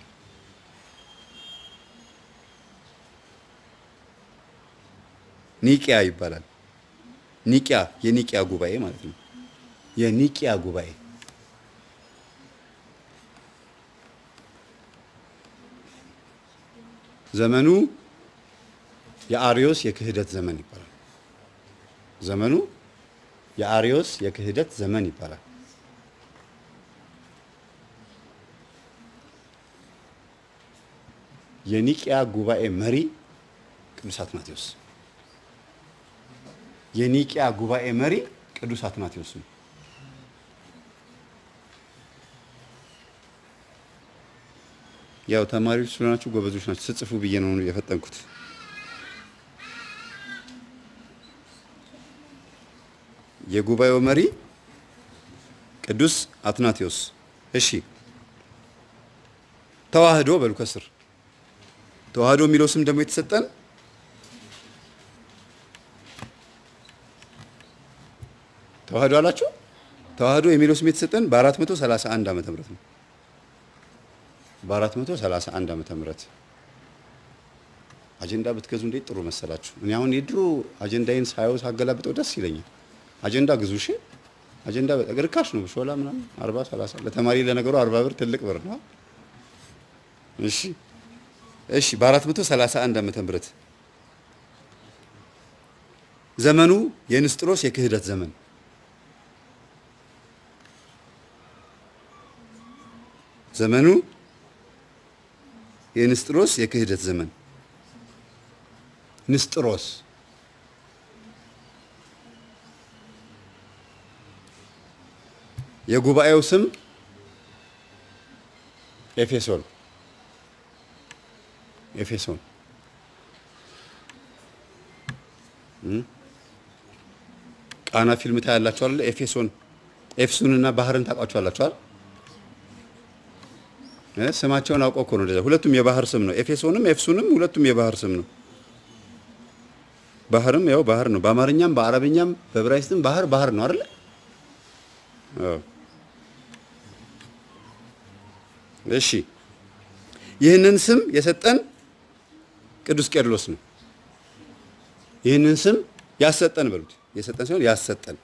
ኒቂያ ይባላል። ኒቂያ የኒቂያ ጉባኤ ማለት ነው። የኒቂያ ጉባኤ ዘመኑ የአርዮስ የክህደት ዘመን ይባላል። ዘመኑ የአርዮስ የክህደት ዘመን ይባላል። የኒቂያ ጉባኤ መሪ ቅዱስ አትናቴዎስ የኒቂያ ጉባኤ መሪ ቅዱስ አትናቴዎስ ነው። ያው ተማሪዎች ስለሆናችሁ ጎበዞች ናቸው። ስጽፉ ብዬ ነው የፈጠንኩት። የጉባኤው መሪ ቅዱስ አትናቴዎስ። እሺ ተዋህዶ በሉ ከስር ተዋህዶ የሚለው ስም ደግሞ የተሰጠን ተዋህዶ አላችሁ። ተዋህዶ የሚለው ስም የተሰጠን በ431 ዓመተ ምህረት ነው። በ431 ዓመተ ምህረት አጀንዳ ብትገዙ እንዴት ጥሩ መሰላችሁ። እኔ አሁን የድሮ አጀንዳዬን ሳየው ሳገላብጠው ደስ ይለኛል። አጀንዳ ግዙ እሺ። አጀንዳ በጣም ርካሽ ነው። ሾላ ምናምን 40 30 ለተማሪ ለነገሩ 40 ብር ትልቅ ብር ነው። እሺ እሺ በ431 ዓመተ ምህረት ዘመኑ የንስጥሮስ የክህደት ዘመን ዘመኑ የንስጥሮስ የክህደት ዘመን ንስጥሮስ የጉባኤው ስም ኤፌሶን ኤፌሶን እም? ቃና ፊልም ታያላችሁ አይደል? ኤፌሶን ኤፍሱንና ባህርን ታውቋቸዋላችሁ አይደል? እ ስማቸውን አውቀው እኮ ነው እንደዛ። ሁለቱም የባህር ስም ነው። ኤፌሶንም ኤፍሱንም ሁለቱም የባህር ስም ነው። ባህርም ያው ባህር ነው። በአማርኛም በአረብኛም በዕብራይስጥም ባህር ባህር ነው አይደል? አዎ። እሺ ይህንን ስም የሰጠን ቅዱስ ቄርሎስ ነው። ይህንን ስም ያሰጠን በሉት። የሰጠን ሲሆን ያሰጠን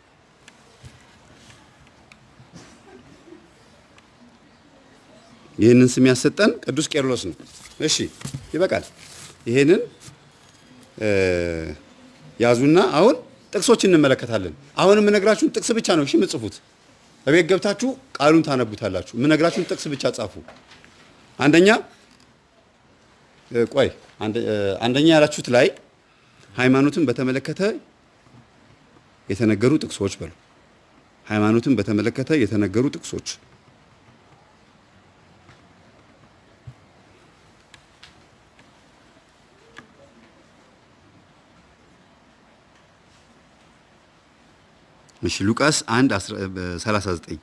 ይህንን ስም ያሰጠን ቅዱስ ቄርሎስ ነው። እሺ ይበቃል። ይሄንን እ ያዙና አሁን ጥቅሶች እንመለከታለን። አሁን የምነግራችሁን ጥቅስ ብቻ ነው እሺ የምጽፉት። እቤት ገብታችሁ ቃሉን ታነቡታላችሁ። የምነግራችሁን ጥቅስ ብቻ ጻፉ። አንደኛ እ ቆይ አንደ- እ አንደኛ ያላችሁት ላይ ሃይማኖትን በተመለከተ የተነገሩ ጥቅሶች በሉ። ሃይማኖትን በተመለከተ የተነገሩ ጥቅሶች እሺ ሉቃስ 1 39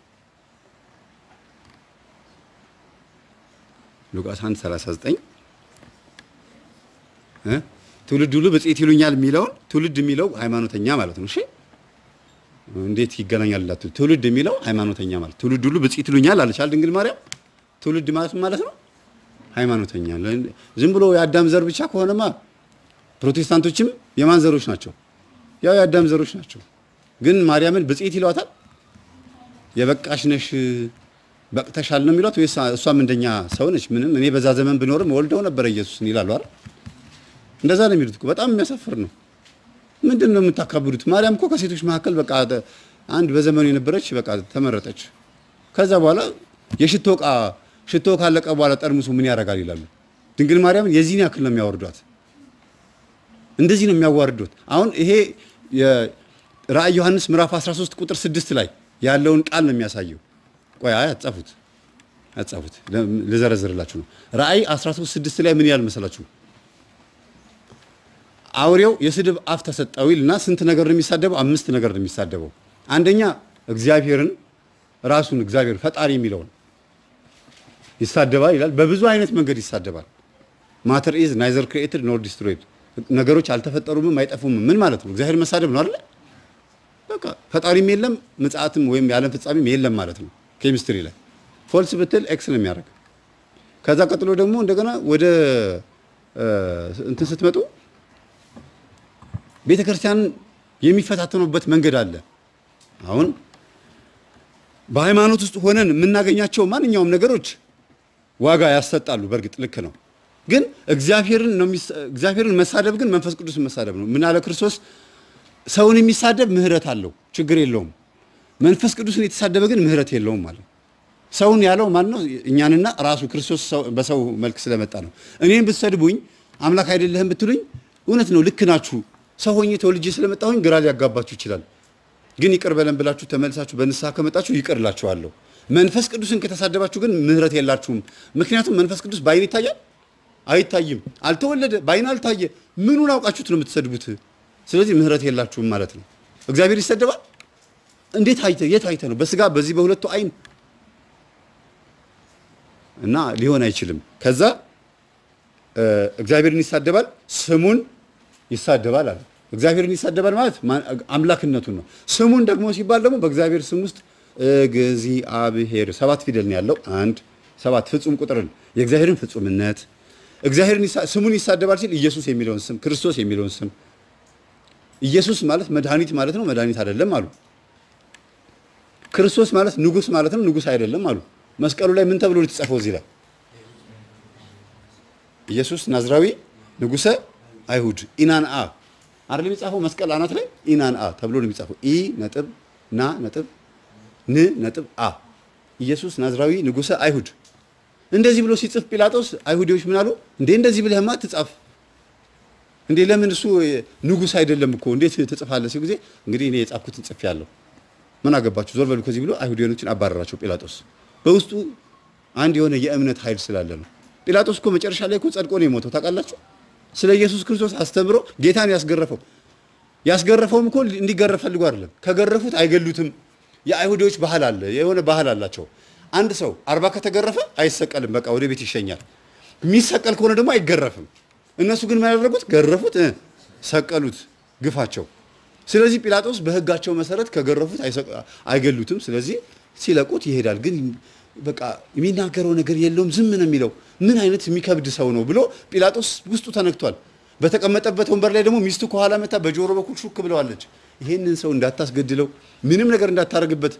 ሉቃስ 1 39 እ ትውልድ ሁሉ ብፅዕት ይሉኛል የሚለውን ትውልድ የሚለው ሃይማኖተኛ ማለት ነው። እሺ እንዴት ይገናኛል ላችሁ? ትውልድ የሚለው ሃይማኖተኛ ማለት ትውልድ ሁሉ ብፅዕት ይሉኛል አለች ድንግል ማርያም። ትውልድ ማለት ምን ማለት ነው? ሃይማኖተኛ። ዝም ብሎ የአዳም ዘር ብቻ ከሆነማ ፕሮቴስታንቶችም የማን ዘሮች ናቸው? ያው የአዳም ዘሮች ናቸው። ግን ማርያምን ብፅዕት ይሏታል። የበቃሽ ነሽ በቅተሻል ነው የሚሏት ወይስ እሷም እንደኛ ሰው ነች? ምንም እኔ በዛ ዘመን ብኖርም ወልደው ነበረ ኢየሱስን ይላሉ አይደል? እንደዛ ነው የሚሉት እኮ። በጣም የሚያሳፍር ነው። ምንድን ነው የምታካብዱት? ማርያም እኮ ከሴቶች መካከል በቃ አንድ በዘመኑ የነበረች በቃ ተመረጠች። ከዛ በኋላ የሽቶ ዕቃ ሽቶ ካለቀ በኋላ ጠርሙሱ ምን ያደርጋል ይላሉ። ድንግል ማርያምን የዚህን ያክል ነው የሚያወርዷት። እንደዚህ ነው የሚያዋርዱት። አሁን ይሄ ራእይ ዮሐንስ ምዕራፍ 13 ቁጥር 6 ላይ ያለውን ቃል ነው የሚያሳየው። ቆይ አይ አጻፉት አጻፉት ልዘረዝርላችሁ ነው። ራእይ 13 6 ላይ ምን ያህል መሰላችሁ? አውሬው የስድብ አፍ ተሰጠው ይልና ስንት ነገር ነው የሚሳደበው? አምስት ነገር ነው የሚሳደበው። አንደኛ እግዚአብሔርን ራሱን እግዚአብሔር ፈጣሪ የሚለውን ይሳደባል ይላል። በብዙ አይነት መንገድ ይሳደባል። ማተር ኢዝ ናይዘር ክሪኤትድ ኖር ዲስትሮይድ፣ ነገሮች አልተፈጠሩምም አይጠፉምም። ምን ማለት ነው? እግዚአብሔር መሳደብ ነው አይደል? በቃ ፈጣሪም የለም ምጽአትም ወይም የዓለም ፍጻሜም የለም ማለት ነው። ኬሚስትሪ ላይ ፎልስ ብትል ኤክስ ነው የሚያደርግ። ከዛ ቀጥሎ ደግሞ እንደገና ወደ እንትን ስትመጡ ቤተ ክርስቲያን የሚፈታተኑበት መንገድ አለ። አሁን በሃይማኖት ውስጥ ሆነን የምናገኛቸው ማንኛውም ነገሮች ዋጋ ያሰጣሉ። በእርግጥ ልክ ነው። ግን እግዚአብሔርን ነው እግዚአብሔርን መሳደብ ግን መንፈስ ቅዱስን መሳደብ ነው። ምን አለ ክርስቶስ? ሰውን የሚሳደብ ምህረት አለው፣ ችግር የለውም። መንፈስ ቅዱስን የተሳደበ ግን ምህረት የለውም ማለት ሰውን ያለው ማን ነው? እኛንና ራሱ ክርስቶስ በሰው መልክ ስለመጣ ነው። እኔን ብትሰድቡኝ አምላክ አይደለህም ብትሉኝ እውነት ነው፣ ልክ ናችሁ። ሰው ሆኜ ተወልጄ ስለመጣሁኝ ግራ ሊያጋባችሁ ይችላል። ግን ይቅር በለን ብላችሁ ተመልሳችሁ በንስሐ ከመጣችሁ ይቅር እላችኋለሁ። መንፈስ ቅዱስን ከተሳደባችሁ ግን ምህረት የላችሁም። ምክንያቱም መንፈስ ቅዱስ በአይን ይታያል አይታይም። አልተወለደ በአይን አልታየ። ምኑን አውቃችሁት ነው የምትሰድቡት? ስለዚህ ምህረት የላችሁም ማለት ነው። እግዚአብሔር ይሰደባል? እንዴት አይተ የት አይተ ነው? በስጋ በዚህ በሁለቱ አይን እና ሊሆን አይችልም። ከዛ እግዚአብሔርን ይሳደባል፣ ስሙን ይሳደባል አለ። እግዚአብሔርን ይሳደባል ማለት አምላክነቱን ነው። ስሙን ደግሞ ሲባል ደግሞ በእግዚአብሔር ስም ውስጥ እግዚአብሔር ሰባት ፊደል ነው ያለው። አንድ ሰባት ፍጹም ቁጥርን የእግዚአብሔርን ፍጹምነት እግዚአብሔርን ስሙን ይሳደባል ሲል ኢየሱስ የሚለውን ስም ክርስቶስ የሚለውን ስም ኢየሱስ ማለት መድኃኒት ማለት ነው። መድኃኒት አይደለም አሉ። ክርስቶስ ማለት ንጉሥ ማለት ነው። ንጉሥ አይደለም አሉ። መስቀሉ ላይ ምን ተብሎ የተጻፈው እዚህ ላይ ኢየሱስ ናዝራዊ ንጉሠ አይሁድ ኢናን አ አይደል የሚጻፈው መስቀል አናት ላይ ኢናን አ ተብሎ ነው የሚጻፈው። ኢ ነጥብ ና ነጥብ ን ነጥብ አ ኢየሱስ ናዝራዊ ንጉሠ አይሁድ እንደዚህ ብሎ ሲጽፍ ጲላጦስ አይሁዲዎች ምን አሉ? እንዴ እንደዚህ ብለህማ ትጻፍ እንዴ ለምን እሱ ንጉሥ አይደለም እኮ እንዴት ትጽፋለህ? ሲል ጊዜ እንግዲህ እኔ የጻፍኩትን ጽፌአለሁ ምን አገባችሁ ዞር በሉ ከዚህ ብሎ አይሁዲያኖችን አባረራቸው ጲላጦስ። በውስጡ አንድ የሆነ የእምነት ኃይል ስላለ ነው። ጲላጦስ እኮ መጨረሻ ላይ እኮ ጸድቆ ነው የሞተው ታውቃላችሁ። ስለ ኢየሱስ ክርስቶስ አስተምሮ ጌታን ያስገረፈው ያስገረፈውም እኮ እንዲገረፍ ፈልጎ አይደለም። ከገረፉት አይገሉትም። የአይሁዶች ባህል አለ፣ የሆነ ባህል አላቸው። አንድ ሰው አርባ ከተገረፈ አይሰቀልም፣ በቃ ወደ ቤት ይሸኛል። የሚሰቀል ከሆነ ደግሞ አይገረፍም። እነሱ ግን ምን ያደረጉት? ገረፉት፣ ሰቀሉት፣ ግፋቸው። ስለዚህ ጲላጦስ በሕጋቸው መሰረት ከገረፉት አይገሉትም። ስለዚህ ሲለቁት ይሄዳል። ግን በቃ የሚናገረው ነገር የለውም፣ ዝም ነው የሚለው። ምን አይነት የሚከብድ ሰው ነው ብሎ ጲላጦስ ውስጡ ተነክቷል። በተቀመጠበት ወንበር ላይ ደግሞ ሚስቱ ከኋላ መታ በጆሮ በኩል ሹክ ብለዋለች። ይሄንን ሰው እንዳታስገድለው፣ ምንም ነገር እንዳታረግበት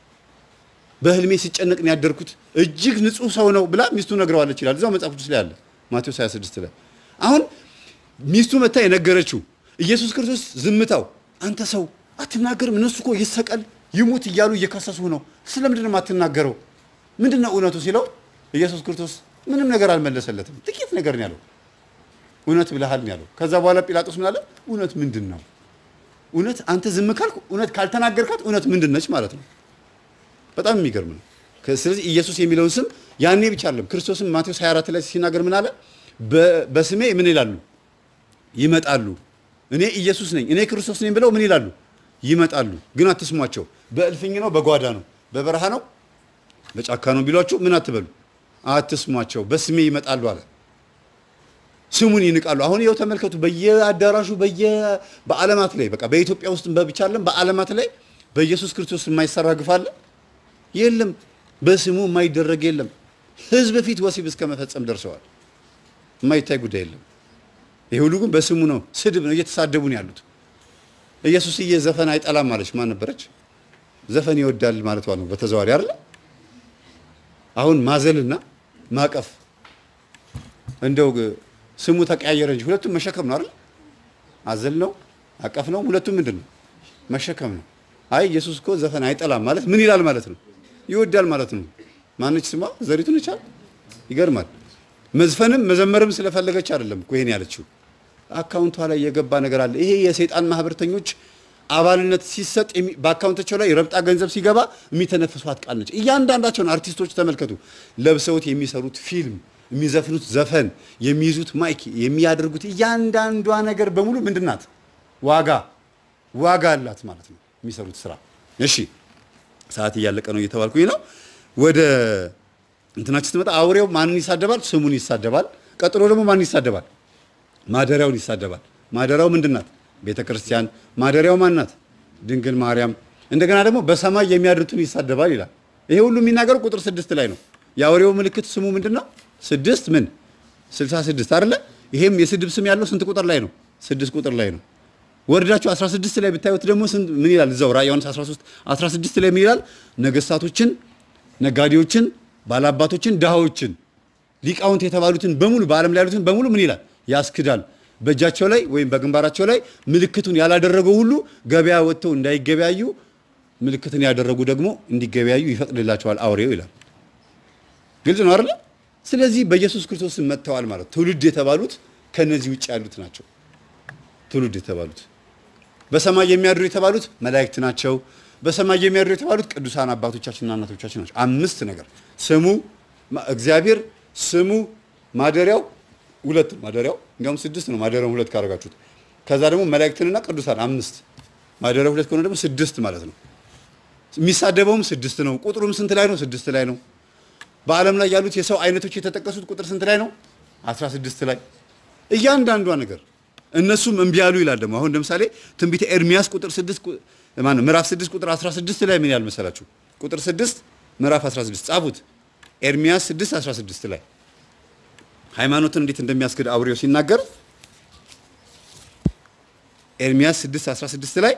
በህልሜ ሲጨነቅ ነው ያደርኩት እጅግ ንጹህ ሰው ነው ብላ ሚስቱ ነግረዋለች ይላል። እዛው መጽሐፍ ቅዱስ ላይ አለ ማቴዎስ 26 ላይ። አሁን ሚስቱ መታ የነገረችው ኢየሱስ ክርስቶስ ዝምታው አንተ ሰው አትናገርም፣ እነሱ እኮ ይሰቀል ይሙት እያሉ እየከሰሱ ነው፣ ስለምንድን ነው የማትናገረው? ምንድን ነው እውነቱ ሲለው ኢየሱስ ክርስቶስ ምንም ነገር አልመለሰለትም። ጥቂት ነገር ነው ያለው። እውነት ብለሃል ነው ያለው። ከዛ በኋላ ጲላጦስ ምን አለ? እውነት ምንድን ነው? እውነት አንተ ዝም ካልክ እውነት ካልተናገርካት እውነት ምንድን ነች ማለት ነው። በጣም የሚገርም ነው። ከ- ስለዚህ ኢየሱስ የሚለውን ስም ያኔ ብቻ አይደለም ክርስቶስም ማቴዎስ 24 ላይ ሲናገር ምን አለ? በ- በስሜ ምን ይላሉ? ይመጣሉ። እኔ ኢየሱስ ነኝ፣ እኔ ክርስቶስ ነኝ ብለው ምን ይላሉ? ይመጣሉ። ግን አትስሟቸው። በእልፍኝ ነው፣ በጓዳ ነው፣ በበረሃ ነው፣ በጫካ ነው ቢሏችሁ ምን አትበሉ፣ አትስሟቸው። በስሜ ይመጣሉ አለ። ስሙን ይንቃሉ። አሁን ይኸው ተመልከቱ፣ በየአዳራሹ በየ በዓለማት ላይ በቃ በኢትዮጵያ ውስጥ ብቻ አይደለም በዓለማት ላይ በኢየሱስ ክርስቶስ የማይሰራ ግፍ አለ የለም። በስሙ የማይደረግ የለም። ሕዝብ ፊት ወሲብ እስከ መፈጸም ደርሰዋል። የማይታይ ጉዳይ የለም። ይሄ ሁሉ ግን በስሙ ነው። ስድብ ነው። እየተሳደቡ ነው ያሉት። ኢየሱስዬ ዘፈን አይጠላም ማለች ማን ነበረች? ዘፈን ይወዳል ማለቷ ነው በተዘዋዋሪ አይደለ? አሁን ማዘልና ማቀፍ እንደው ግ- ስሙ ተቀያየረ እንጂ ሁለቱም መሸከም ነው አይደል? አዘል ነው አቀፍ ነው። ሁለቱም ምንድን ነው? መሸከም ነው። አይ ኢየሱስ እኮ ዘፈን አይጠላም ማለት ምን ይላል ማለት ነው? ይወዳል ማለት ነው። ማነች ስሟ? ዘሪቱን ይቻል ይገርማል። መዝፈንም መዘመርም ስለፈለገች አይደለም እኮ ይሄን ያለችው። አካውንቷ ላይ የገባ ነገር አለ። ይሄ የሰይጣን ማህበርተኞች አባልነት ሲሰጥ የሚ- በአካውንታቸው ላይ ረብጣ ገንዘብ ሲገባ የሚተነፍሷት ቃል ነች። እያንዳንዳቸውን አርቲስቶች ተመልከቱ። ለብሰውት የሚሰሩት ፊልም፣ የሚዘፍኑት ዘፈን፣ የሚይዙት ማይክ፣ የሚያደርጉት እያንዳንዷ ነገር በሙሉ ምንድን ናት? ዋጋ ዋጋ አላት ማለት ነው የሚሰሩት ስራ። እሺ ሰዓት እያለቀ ነው እየተባልኩኝ ነው። ወደ እንትናችን ስትመጣ አውሬው ማንን ይሳደባል? ስሙን ይሳደባል። ቀጥሎ ደግሞ ማንን ይሳደባል? ማደሪያውን ይሳደባል። ማደሪያው ምንድን ናት? ቤተ ክርስቲያን። ማደሪያው ማን ናት? ድንግል ማርያም። እንደገና ደግሞ በሰማይ የሚያድሩትን ይሳደባል ይላል። ይሄ ሁሉ የሚናገረው ቁጥር ስድስት ላይ ነው። የአውሬው ምልክት ስሙ ምንድን ነው? ስድስት ምን ስልሳ ስድስት አይደለ? ይሄም የስድብ ስም ያለው ስንት ቁጥር ላይ ነው? ስድስት ቁጥር ላይ ነው። ወርዳችሁ 16 ላይ ብታዩት ደግሞ ስንት ምን ይላል? እዛው ራዕየ ዮሐንስ 13 16 ላይ ምን ይላል? ነገስታቶችን፣ ነጋዴዎችን፣ ባላባቶችን፣ ድሃዎችን፣ ሊቃውንት የተባሉትን በሙሉ በዓለም ላይ ያሉትን በሙሉ ምን ይላል? ያስክዳል። በእጃቸው ላይ ወይም በግንባራቸው ላይ ምልክቱን ያላደረገው ሁሉ ገበያ ወጥተው እንዳይገበያዩ፣ ምልክትን ያደረጉ ደግሞ እንዲገበያዩ ይፈቅድላቸዋል አውሬው ይላል። ግልጽ ነው አይደለ? ስለዚህ በኢየሱስ ክርስቶስ ስም መጥተዋል ማለት ትውልድ የተባሉት ከነዚህ ውጭ ያሉት ናቸው። ትውልድ የተባሉት በሰማይ የሚያድሩ የተባሉት መላእክት ናቸው። በሰማይ የሚያድሩ የተባሉት ቅዱሳን አባቶቻችንና እናቶቻችን ናቸው። አምስት ነገር ስሙ ማ- እግዚአብሔር ስሙ ማደሪያው ሁለት ነው። ማደሪያው እንዲያውም ስድስት ነው። ማደሪያውን ሁለት ካደረጋችሁት ከዛ ደግሞ መላእክትንና ቅዱሳን አምስት ማደሪያው ሁለት ከሆነ ደግሞ ስድስት ማለት ነው። የሚሳደበውም ስድስት ነው። ቁጥሩም ስንት ላይ ነው? ስድስት ላይ ነው። በዓለም ላይ ያሉት የሰው አይነቶች የተጠቀሱት ቁጥር ስንት ላይ ነው? 16 ላይ እያንዳንዷ ነገር እነሱም እምቢ ያሉ ይላል። ደግሞ አሁን ለምሳሌ ትንቢተ ኤርሚያስ ቁጥር 6 ማነው ምዕራፍ 6 ቁጥር 16 ላይ ምን ያህል መሰላችሁ? ቁጥር 6 ምዕራፍ 16 ጻፉት። ኤርሚያስ 6 16 ላይ ሃይማኖትን እንዴት እንደሚያስክድ አውሬው ሲናገር ኤርሚያስ 6 16 ላይ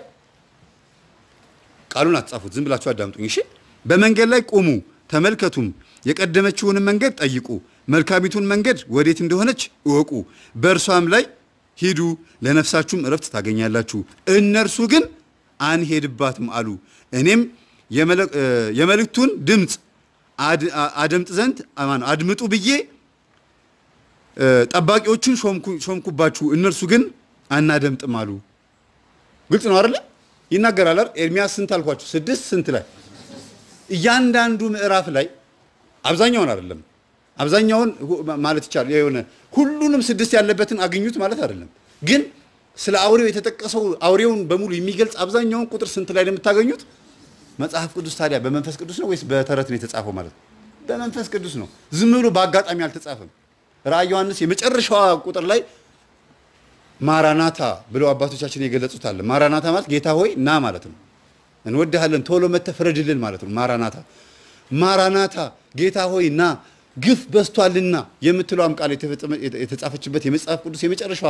ቃሉን አትጻፉት፣ ዝም ብላችሁ አዳምጡኝ። እሺ በመንገድ ላይ ቁሙ ተመልከቱም፣ የቀደመችውንም መንገድ ጠይቁ፣ መልካሚቱን መንገድ ወዴት እንደሆነች እወቁ፣ በእርሷም ላይ ሂዱ፣ ለነፍሳችሁም እረፍት ታገኛላችሁ። እነርሱ ግን አንሄድባትም አሉ። እኔም የመለ- እ፣ የመልእክቱን ድምፅ አድ- አ- አደምጥ ዘንድ አማን- አድምጡ ብዬ እ፣ ጠባቂዎቹን ሾምኩ- ሾምኩባችሁ፣ እነርሱ ግን አናደምጥም አሉ። ግልጽ ነው አይደለ? ይናገራል አይደል? ኤርሚያስ ስንት አልኳችሁ? ስድስት ስንት ላይ እያንዳንዱ ምዕራፍ ላይ አብዛኛውን አይደለም አብዛኛውን ሁ- ማለት ይቻላል የሆነ ሁሉንም ስድስት ያለበትን አግኙት ማለት አይደለም። ግን ስለ አውሬው የተጠቀሰው አውሬውን በሙሉ የሚገልጽ አብዛኛውን ቁጥር ስንት ላይ ነው የምታገኙት? መጽሐፍ ቅዱስ ታዲያ በመንፈስ ቅዱስ ነው ወይስ በተረት ነው የተጻፈው? ማለት ነው በመንፈስ ቅዱስ ነው። ዝም ብሎ በአጋጣሚ አልተጻፈም። ራዕይ ዮሐንስ የመጨረሻዋ ቁጥር ላይ ማራናታ ብለው አባቶቻችን የገለጹት አለ። ማራናታ ማለት ጌታ ሆይ ና ማለት ነው። እንወድሃለን ቶሎ መጥተህ ፍረድልን ማለት ነው። ማራናታ ማራናታ ጌታ ሆይ ና ግፍ በዝቷልና የምትለዋም ቃል የተፈጸመ- የተጻፈችበት የመጽሐፍ ቅዱስ የመጨረሻዋ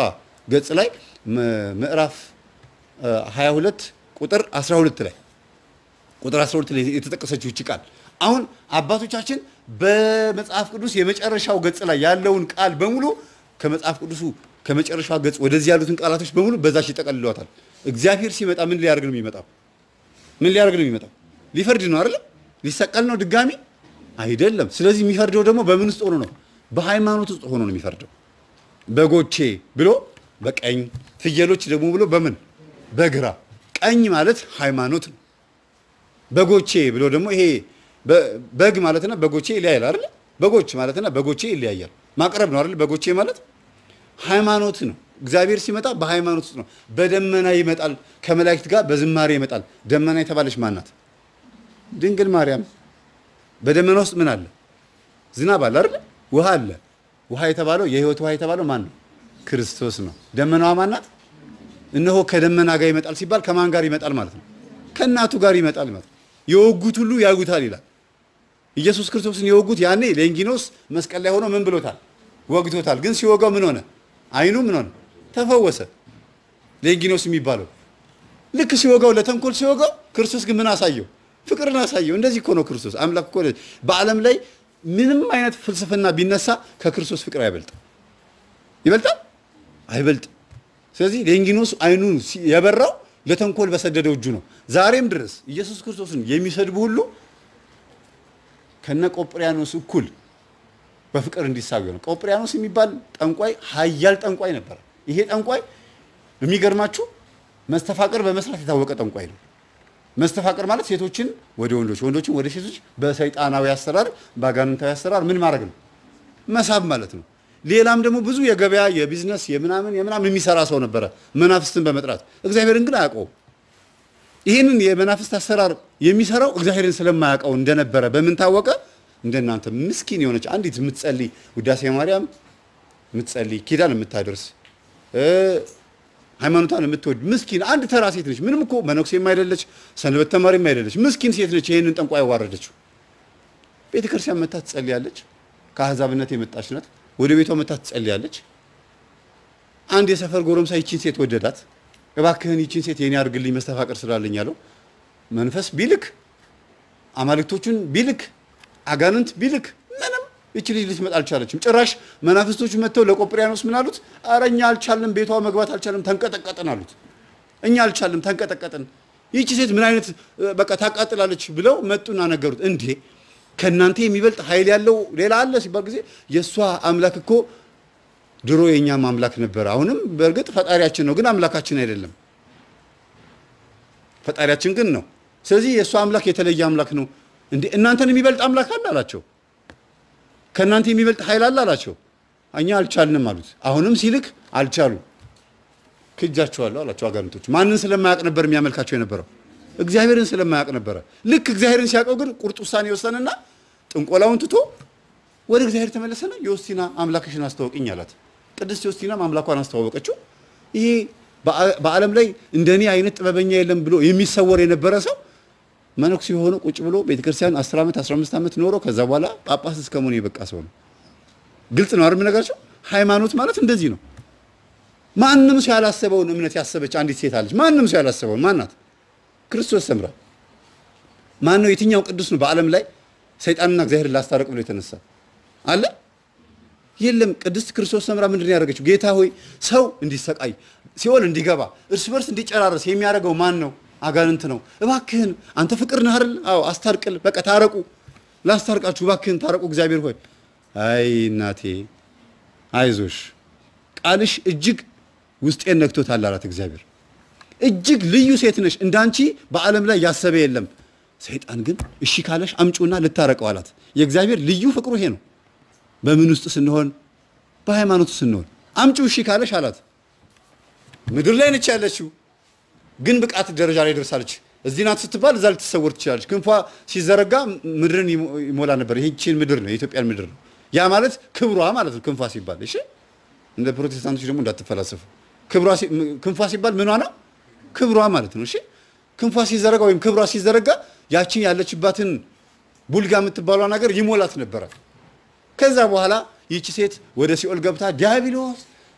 ገጽ ላይ ምዕራፍ 22 ቁጥር 12 ላይ ቁጥር 12 ላይ የተጠቀሰችው ይቺ ቃል አሁን አባቶቻችን በመጽሐፍ ቅዱስ የመጨረሻው ገጽ ላይ ያለውን ቃል በሙሉ ከመጽሐፍ ቅዱሱ ከመጨረሻው ገጽ ወደዚህ ያሉትን ቃላቶች በሙሉ በዛች ይጠቀልለዋታል። እግዚአብሔር ሲመጣ ምን ሊያደርግ ነው የሚመጣው? ምን ሊያደርግ ነው የሚመጣው? ሊፈርድ ነው አይደለም? ሊሰቀል ነው ድጋሚ አይደለም። ስለዚህ የሚፈርደው ደግሞ በምን ውስጥ ሆኖ ነው? በሃይማኖት ውስጥ ሆኖ ነው የሚፈርደው። በጎቼ ብሎ በቀኝ ፍየሎች ደግሞ ብሎ በምን በግራ ቀኝ ማለት ሃይማኖት ነው። በጎቼ ብሎ ደግሞ ይሄ በግ ማለትና በጎቼ ይለያያል አይደል? በጎች ማለትና በጎቼ ይለያያል። ማቅረብ ነው አይደል? በጎቼ ማለት ሃይማኖት ነው። እግዚአብሔር ሲመጣ በሃይማኖት ውስጥ ነው። በደመና ይመጣል፣ ከመላእክት ጋር በዝማሬ ይመጣል። ደመና የተባለች ማን ናት? ድንግል ማርያም። በደመና ውስጥ ምን አለ? ዝናብ አለ አይደል? ውሃ አለ። ውሃ የተባለው የህይወት ውሃ የተባለው ማን ነው? ክርስቶስ ነው። ደመናዋ ማን ናት? እነሆ ከደመና ጋር ይመጣል ሲባል ከማን ጋር ይመጣል ማለት ነው? ከእናቱ ጋር ይመጣል ማለት ነው። የወጉት ሁሉ ያዩታል ይላል። ኢየሱስ ክርስቶስን የወጉት ያኔ ሌንጊኖስ መስቀል ላይ ሆኖ ምን ብሎታል? ወግቶታል። ግን ሲወጋው ምን ሆነ? አይኑ ምን ሆነ? ተፈወሰ። ሌንጊኖስ የሚባለው ልክ ሲወጋው ለተንኮል ሲወጋው፣ ክርስቶስ ግን ምን አሳየው? ፍቅርን አሳየው። እንደዚህ እኮ ነው ክርስቶስ አምላክ እኮ። በዓለም ላይ ምንም አይነት ፍልስፍና ቢነሳ ከክርስቶስ ፍቅር አይበልጥም። ይበልጣል? አይበልጥም። ስለዚህ ሌንጊኖስ አይኑ የበራው ለተንኮል በሰደደው እጁ ነው። ዛሬም ድረስ ኢየሱስ ክርስቶስን የሚሰድቡ ሁሉ ከነ ቆጵሪያኖስ እኩል በፍቅር እንዲሳቢ ነው። ቆጵሪያኖስ የሚባል ጠንቋይ ኃያል ጠንቋይ ነበረ። ይሄ ጠንቋይ የሚገርማችሁ መስተፋቅር በመስራት የታወቀ ጠንቋይ ነው። መስተፋቅር ማለት ሴቶችን ወደ ወንዶች፣ ወንዶችን ወደ ሴቶች በሰይጣናዊ አሰራር፣ በአጋንንታዊ አሰራር ምን ማድረግ ነው? መሳብ ማለት ነው። ሌላም ደግሞ ብዙ የገበያ የቢዝነስ የምናምን የምናምን የሚሰራ ሰው ነበረ መናፍስትን በመጥራት እግዚአብሔርን ግን አያውቀውም። ይህንን የመናፍስት አሰራር የሚሰራው እግዚአብሔርን ስለማያውቀው እንደነበረ በምን ታወቀ? እንደናንተ ምስኪን የሆነች አንዲት የምትጸልይ ውዳሴ ማርያም የምትጸልይ ኪዳን የምታደርስ ሃይማኖቷን የምትወድ ምስኪን አንድ ተራ ሴት ነች። ምንም እኮ መነኩሴም አይደለች፣ ሰንበት ተማሪም አይደለች። ምስኪን ሴት ነች። ይህንን ጠንቋይ ያዋረደችው ቤተ ክርስቲያን መታ ትጸልያለች። ከአሕዛብነት የመጣች ናት። ወደ ቤቷ መታ ትጸልያለች። አንድ የሰፈር ጎረምሳ ይቺን ሴት ወደዳት። እባክህን ይቺን ሴት የኔ አድርግልኝ መስተፋቅር ስላለኝ አለው። መንፈስ ቢልክ አማልክቶቹን ቢልክ አጋንንት ቢልክ ምንም ይቺ ልጅ ልትመጣ አልቻለችም። ጭራሽ መናፍስቶቹ መጥተው ለቆጵሪያኖስ ምን አሉት? ኧረ እኛ አልቻልንም፣ ቤቷ መግባት አልቻልንም፣ ተንቀጠቀጥን አሉት። እኛ አልቻልንም፣ ተንቀጠቀጥን። ይቺ ሴት ምን አይነት በቃ ታቃጥላለች ብለው መጡና ነገሩት። እንዴ ከእናንተ የሚበልጥ ኃይል ያለው ሌላ አለ ሲባል ጊዜ የእሷ አምላክ እኮ ድሮ የእኛም አምላክ ነበር። አሁንም በእርግጥ ፈጣሪያችን ነው፣ ግን አምላካችን አይደለም። ፈጣሪያችን ግን ነው። ስለዚህ የእሷ አምላክ የተለየ አምላክ ነው። እንዴ እናንተን የሚበልጥ አምላክ አለ አላቸው። ከእናንተ የሚበልጥ ኃይል አለ አላቸው። እኛ አልቻልንም አሉት። አሁንም ሲልክ አልቻሉ። ክጃቸዋለሁ አላቸው አጋንንቶች። ማንን ስለማያውቅ ነበር የሚያመልካቸው የነበረው? እግዚአብሔርን ስለማያውቅ ነበረ። ልክ እግዚአብሔርን ሲያውቀው ግን ቁርጥ ውሳኔ ወሰነና ጥንቆላውን ትቶ ወደ እግዚአብሔር ተመለሰና ዮስቲና አምላክሽን አስተዋውቅኝ አላት። ቅድስት ዮስቲናም አምላኳን አስተዋወቀችው። ይሄ በዓለም ላይ እንደኔ አይነት ጥበበኛ የለም ብሎ የሚሰወር የነበረ ሰው መነኩሴ የሆነ ቁጭ ብሎ ቤተክርስቲያን 10 ዓመት 15 ዓመት ኖሮ ከዛ በኋላ ጳጳስ እስከ መሆን የበቃ ሰው ነው። ግልጽ ነው አይደል ነገራቸው? ሃይማኖት ማለት እንደዚህ ነው። ማንም ሰው ያላሰበውን እምነት ያሰበች አንዲት ሴት አለች። ማንም ሰው ያላሰበውን ማናት? ክርስቶስ ሰምራ። ማን ነው? የትኛው ቅዱስ ነው በዓለም ላይ ሰይጣንና እግዚአብሔርን ላስታረቅ ብሎ የተነሳ አለ? የለም። ቅድስት ክርስቶስ ሰምራ ምንድን ነው ያደረገችው? ጌታ ሆይ ሰው እንዲሰቃይ ሲኦል እንዲገባ እርስ በርስ እንዲጨራረስ የሚያደርገው ማን ነው? አጋንንት ነው። እባክህን አንተ ፍቅር ነህ አይደል? አዎ አስታርቅል። በቃ ታረቁ፣ ላስታርቃችሁ፣ እባክህን ታረቁ። እግዚአብሔር ሆይ አይ እናቴ አይዞሽ፣ ቃልሽ እጅግ ውስጤን ነክቶታል አላት እግዚአብሔር። እጅግ ልዩ ሴት ነሽ፣ እንዳንቺ በዓለም ላይ ያሰበ የለም። ሰይጣን ግን እሺ ካለሽ አምጪውና ልታረቀው አላት። የእግዚአብሔር ልዩ ፍቅሩ ይሄ ነው። በምን ውስጥ ስንሆን? በሃይማኖቱ ስንሆን። አምጪው እሺ ካለሽ አላት። ምድር ላይ ነች ያለችው ግን ብቃት ደረጃ ላይ ደርሳለች። እዚህ ናት ስትባል እዛ ልትሰወር ትችላለች። ክንፏ ሲዘረጋ ምድርን ይሞላ ነበር። ይህችን ምድር ነው የኢትዮጵያን ምድር ነው። ያ ማለት ክብሯ ማለት ነው ክንፏ ሲባል። እሺ እንደ ፕሮቴስታንቶች ደግሞ እንዳትፈላሰፉ። ክንፏ ሲባል ምኗ ነው? ክብሯ ማለት ነው። እሺ ክንፏ ሲዘረጋ ወይም ክብሯ ሲዘረጋ ያችን ያለችባትን ቡልጋ የምትባሏ ነገር ይሞላት ነበረ። ከዛ በኋላ ይቺ ሴት ወደ ሲኦል ገብታ ዲያብሎስ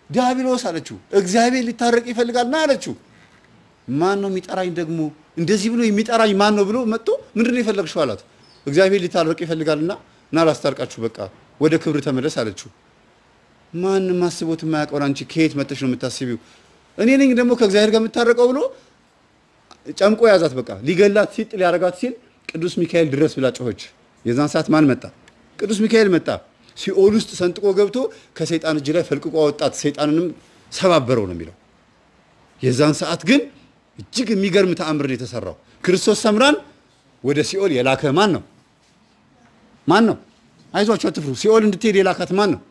ዲያብሎስ አለችው። እግዚአብሔር ሊታረቅ ይፈልጋል ና አለችው። ማን ነው የሚጠራኝ ደግሞ እንደዚህ ብሎ የሚጠራኝ ማን ነው ብሎ መጥቶ ምንድን ነው የፈለግሽው አላት። እግዚአብሔር ሊታረቅ ይፈልጋልና ና ላስታርቃችሁ፣ በቃ ወደ ክብር ተመለስ አለችው። ማንም አስቦት የማያውቀውን አንቺ ከየት መጥተሽ ነው የምታስቢው? እኔ ነኝ ደግሞ ከእግዚአብሔር ጋር የምታረቀው ብሎ ጨምቆ ያዛት። በቃ ሊገላት ሲጥ ሊያረጋት ሲል ቅዱስ ሚካኤል ድረስ ብላ ጮኸች። የዛን ሰዓት ማን መጣ? ቅዱስ ሚካኤል መጣ። ሲኦል ውስጥ ሰንጥቆ ገብቶ ከሰይጣን እጅ ላይ ፈልቅቆ አወጣት። ሰይጣንንም ሰባበረው ነው የሚለው። የዛን ሰዓት ግን እጅግ የሚገርም ተአምር ነው የተሰራው። ክርስቶስ ሰምራን ወደ ሲኦል የላከ ማን ነው? ማን ነው? አይዟችሁ አትፍሩ። ሲኦል እንድትሄድ የላካት ማን ነው?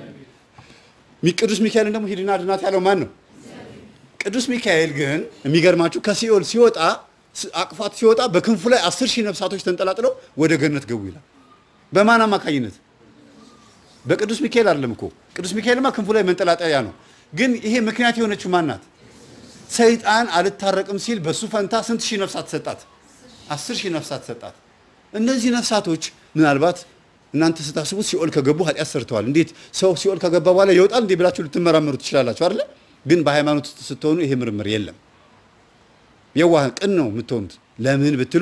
ቅዱስ ሚካኤልን ደግሞ ሂድና አድናት ያለው ማን ነው? ቅዱስ ሚካኤል ግን የሚገርማችሁ ከሲኦል ሲወጣ አቅፋት ሲወጣ በክንፉ ላይ አስር ሺህ ነፍሳቶች ተንጠላጥለው ወደ ገነት ገቡ ይላል። በማን አማካኝነት? በቅዱስ ሚካኤል አይደለም እኮ። ቅዱስ ሚካኤልማ ክንፉ ላይ መንጠላጠያ ነው። ግን ይሄ ምክንያት የሆነችው ማን ናት? ሰይጣን አልታረቅም ሲል በሱ ፈንታ ስንት ሺህ ነፍሳት ሰጣት? አስር ሺህ ነፍሳት ሰጣት። እነዚህ ነፍሳቶች ምናልባት እናንተ ስታስቡት ሲኦል ከገቡ ኃጢአት ሰርተዋል። እንዴት ሰው ሲኦል ከገባ በኋላ ይወጣል እንዴ ብላችሁ ልትመራመሩ ትችላላችሁ አይደለ? ግን በሃይማኖት ውስጥ ስትሆኑ ይሄ ምርምር የለም። የዋህ ቅን ነው የምትሆኑት። ለምን ብትሉ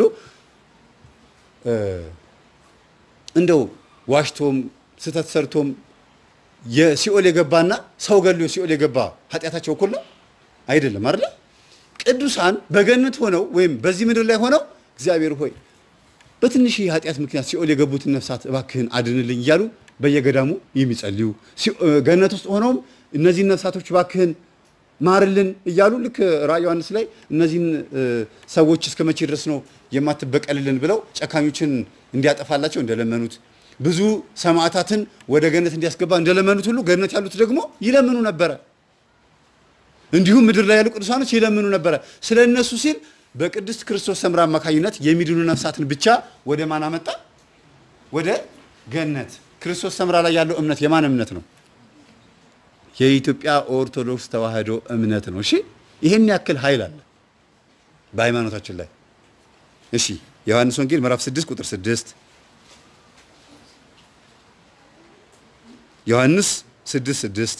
እንደው ዋሽቶም ስህተት ሰርቶም የሲኦል የገባና ሰው ገሎ ሲኦል የገባ ኃጢአታቸው እኩል ነው አይደለም አይደለ? ቅዱሳን በገነት ሆነው ወይም በዚህ ምድር ላይ ሆነው እግዚአብሔር ሆይ በትንሽ የኃጢአት ምክንያት ሲኦል የገቡትን ነፍሳት እባክህን አድንልኝ እያሉ በየገዳሙ የሚጸልዩ ገነት ውስጥ ሆነውም እነዚህን ነፍሳቶች እባክህን ማርልን እያሉ ልክ ራዕየ ዮሐንስ ላይ እነዚህን ሰዎች እስከ መቼ ድረስ ነው የማትበቀልልን ብለው ጨካኞችን እንዲያጠፋላቸው እንደለመኑት ብዙ ሰማዕታትን ወደ ገነት እንዲያስገባ እንደለመኑት ሁሉ ገነት ያሉት ደግሞ ይለምኑ ነበረ። እንዲሁም ምድር ላይ ያሉ ቅዱሳኖች ይለምኑ ነበረ። ስለ እነሱ ሲል በቅድስት ክርስቶስ ሰምራ አማካኝነት የሚድኑ ነፍሳትን ብቻ ወደ ማን አመጣ? ወደ ገነት። ክርስቶስ ሰምራ ላይ ያለው እምነት የማን እምነት ነው? የኢትዮጵያ ኦርቶዶክስ ተዋሕዶ እምነት ነው። እሺ፣ ይሄን ያክል ኃይል አለ በሃይማኖታችን ላይ። እሺ፣ ዮሐንስ ወንጌል ምዕራፍ 6 ቁጥር 6 ዮሐንስ 6 6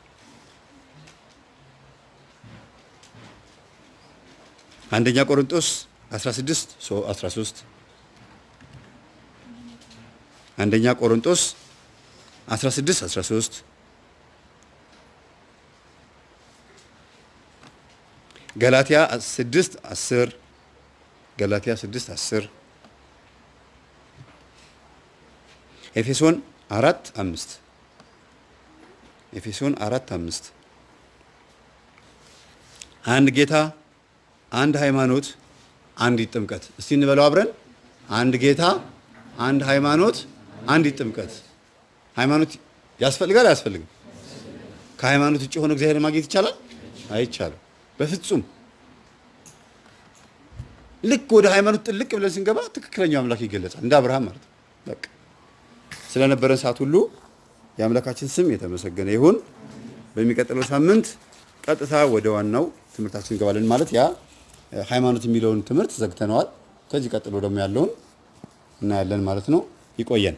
አንደኛ ቆሮንቶስ 16 13 አንደኛ ቆሮንቶስ 16 13 ገላትያ 6 10 ገላትያ 6 10 ኤፌሶን 4 5 ኤፌሶን 4 5 አንድ ጌታ አንድ ሃይማኖት አንዲት ጥምቀት። እስቲ እንበለው አብረን። አንድ ጌታ አንድ ሃይማኖት አንዲት ጥምቀት። ሃይማኖት ያስፈልጋል አያስፈልግም? ከሃይማኖት ውጭ የሆነ እግዚአብሔር ማግኘት ይቻላል? አይቻልም፣ በፍጹም። ልክ ወደ ሃይማኖት ጥልቅ ብለን ስንገባ ትክክለኛው አምላክ ይገለጻል፣ እንደ አብርሃም ማለት ነው። በቃ ስለነበረን ሰዓት ሁሉ የአምላካችን ስም የተመሰገነ ይሁን። በሚቀጥለው ሳምንት ቀጥታ ወደ ዋናው ትምህርታችን እንገባለን። ማለት ያ ሃይማኖት የሚለውን ትምህርት ዘግተነዋል። ከዚህ ቀጥሎ ደግሞ ያለውን እናያለን ማለት ነው። ይቆየን።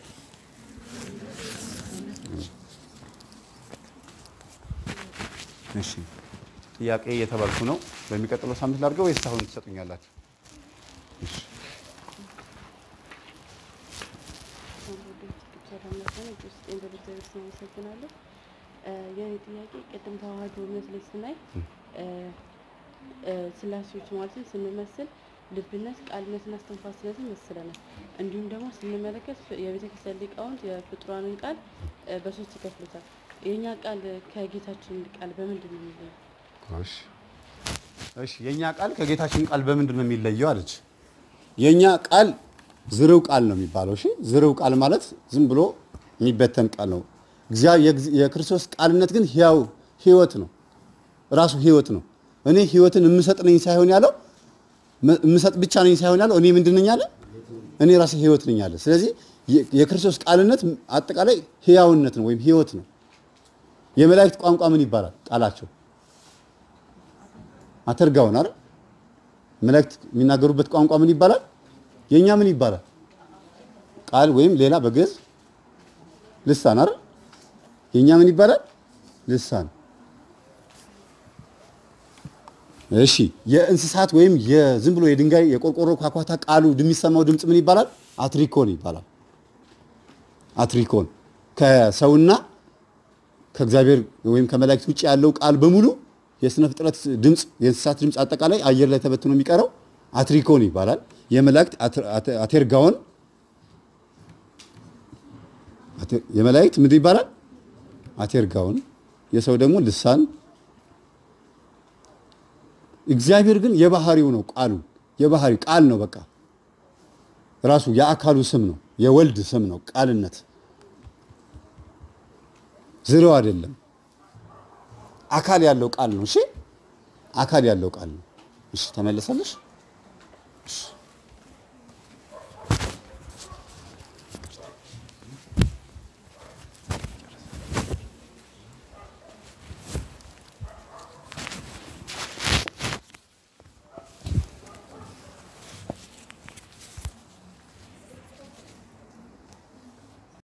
እሺ፣ ጥያቄ እየተባልኩ ነው። በሚቀጥለው ሳምንት ላድርገው ወይስ አሁን ትሰጡኛላችሁ? እሺ። አመሰግናለሁ። የኔ ጥያቄ ቅድም ተዋህዶ እምነት ላይ ስናይ ስላሴዎች ማለትም ስንመስል ልብነት፣ ቃልነትና እስትንፋስነትን መስለናል። እንዲሁም ደግሞ ስንመለከት የቤተ ክርስቲያን ሊቃውንት የፍጡራንን ቃል በሶስት ይከፍሉታል። የእኛ ቃል ከጌታችን ቃል በምንድን ነው የሚለየው? እሺ እሺ የኛ ቃል ከጌታችን ቃል በምንድን ነው የሚለየው አለች። የኛ ቃል ዝርው ቃል ነው የሚባለው። እሺ ዝርው ቃል ማለት ዝም ብሎ የሚበተን ቃል ነው። የክርስቶስ ቃልነት ግን ሕያው ሕይወት ነው። ራሱ ሕይወት ነው። እኔ ሕይወትን የምሰጥ ነኝ ሳይሆን ያለው የምሰጥ ብቻ ነኝ ሳይሆን ያለው እኔ ምንድን ነኝ አለ? እኔ ራሴ ሕይወት ነኝ አለ። ስለዚህ የክርስቶስ ቃልነት አጠቃላይ ሕያውነት ነው ወይም ሕይወት ነው። የመላእክት ቋንቋ ምን ይባላል? ቃላቸው አተርጋውን አይደል? መላእክት የሚናገሩበት ቋንቋ ምን ይባላል? የኛ ምን ይባላል? ቃል ወይም ሌላ በግዕዝ ልሳን አይደል? የኛ ምን ይባላል? ልሳን። እሺ የእንስሳት ወይም የዝም ብሎ የድንጋይ የቆርቆሮ ኳኳታ ቃሉ የሚሰማው ድምፅ ምን ይባላል? አትሪኮን ይባላል። አትሪኮን ከሰውና ከእግዚአብሔር ወይም ከመላእክት ውጭ ያለው ቃል በሙሉ የስነ ፍጥረት ድምፅ፣ የእንስሳት ድምፅ አጠቃላይ አየር ላይ ተበትኖ የሚቀረው አትሪኮን ይባላል። የመላእክት አት- አት- አቴርጋውን አቴ- የመላእክት ምንድን ይባላል? አቴርጋውን የሰው ደግሞ ልሳን እግዚአብሔር ግን የባህሪው ነው ቃሉ የባህሪው ቃል ነው በቃ ራሱ የአካሉ ስም ነው የወልድ ስም ነው ቃልነት ዝሬው አይደለም አካል ያለው ቃል ነው እሺ አካል ያለው ቃል ነው እሺ ተመለሰልሽ እሺ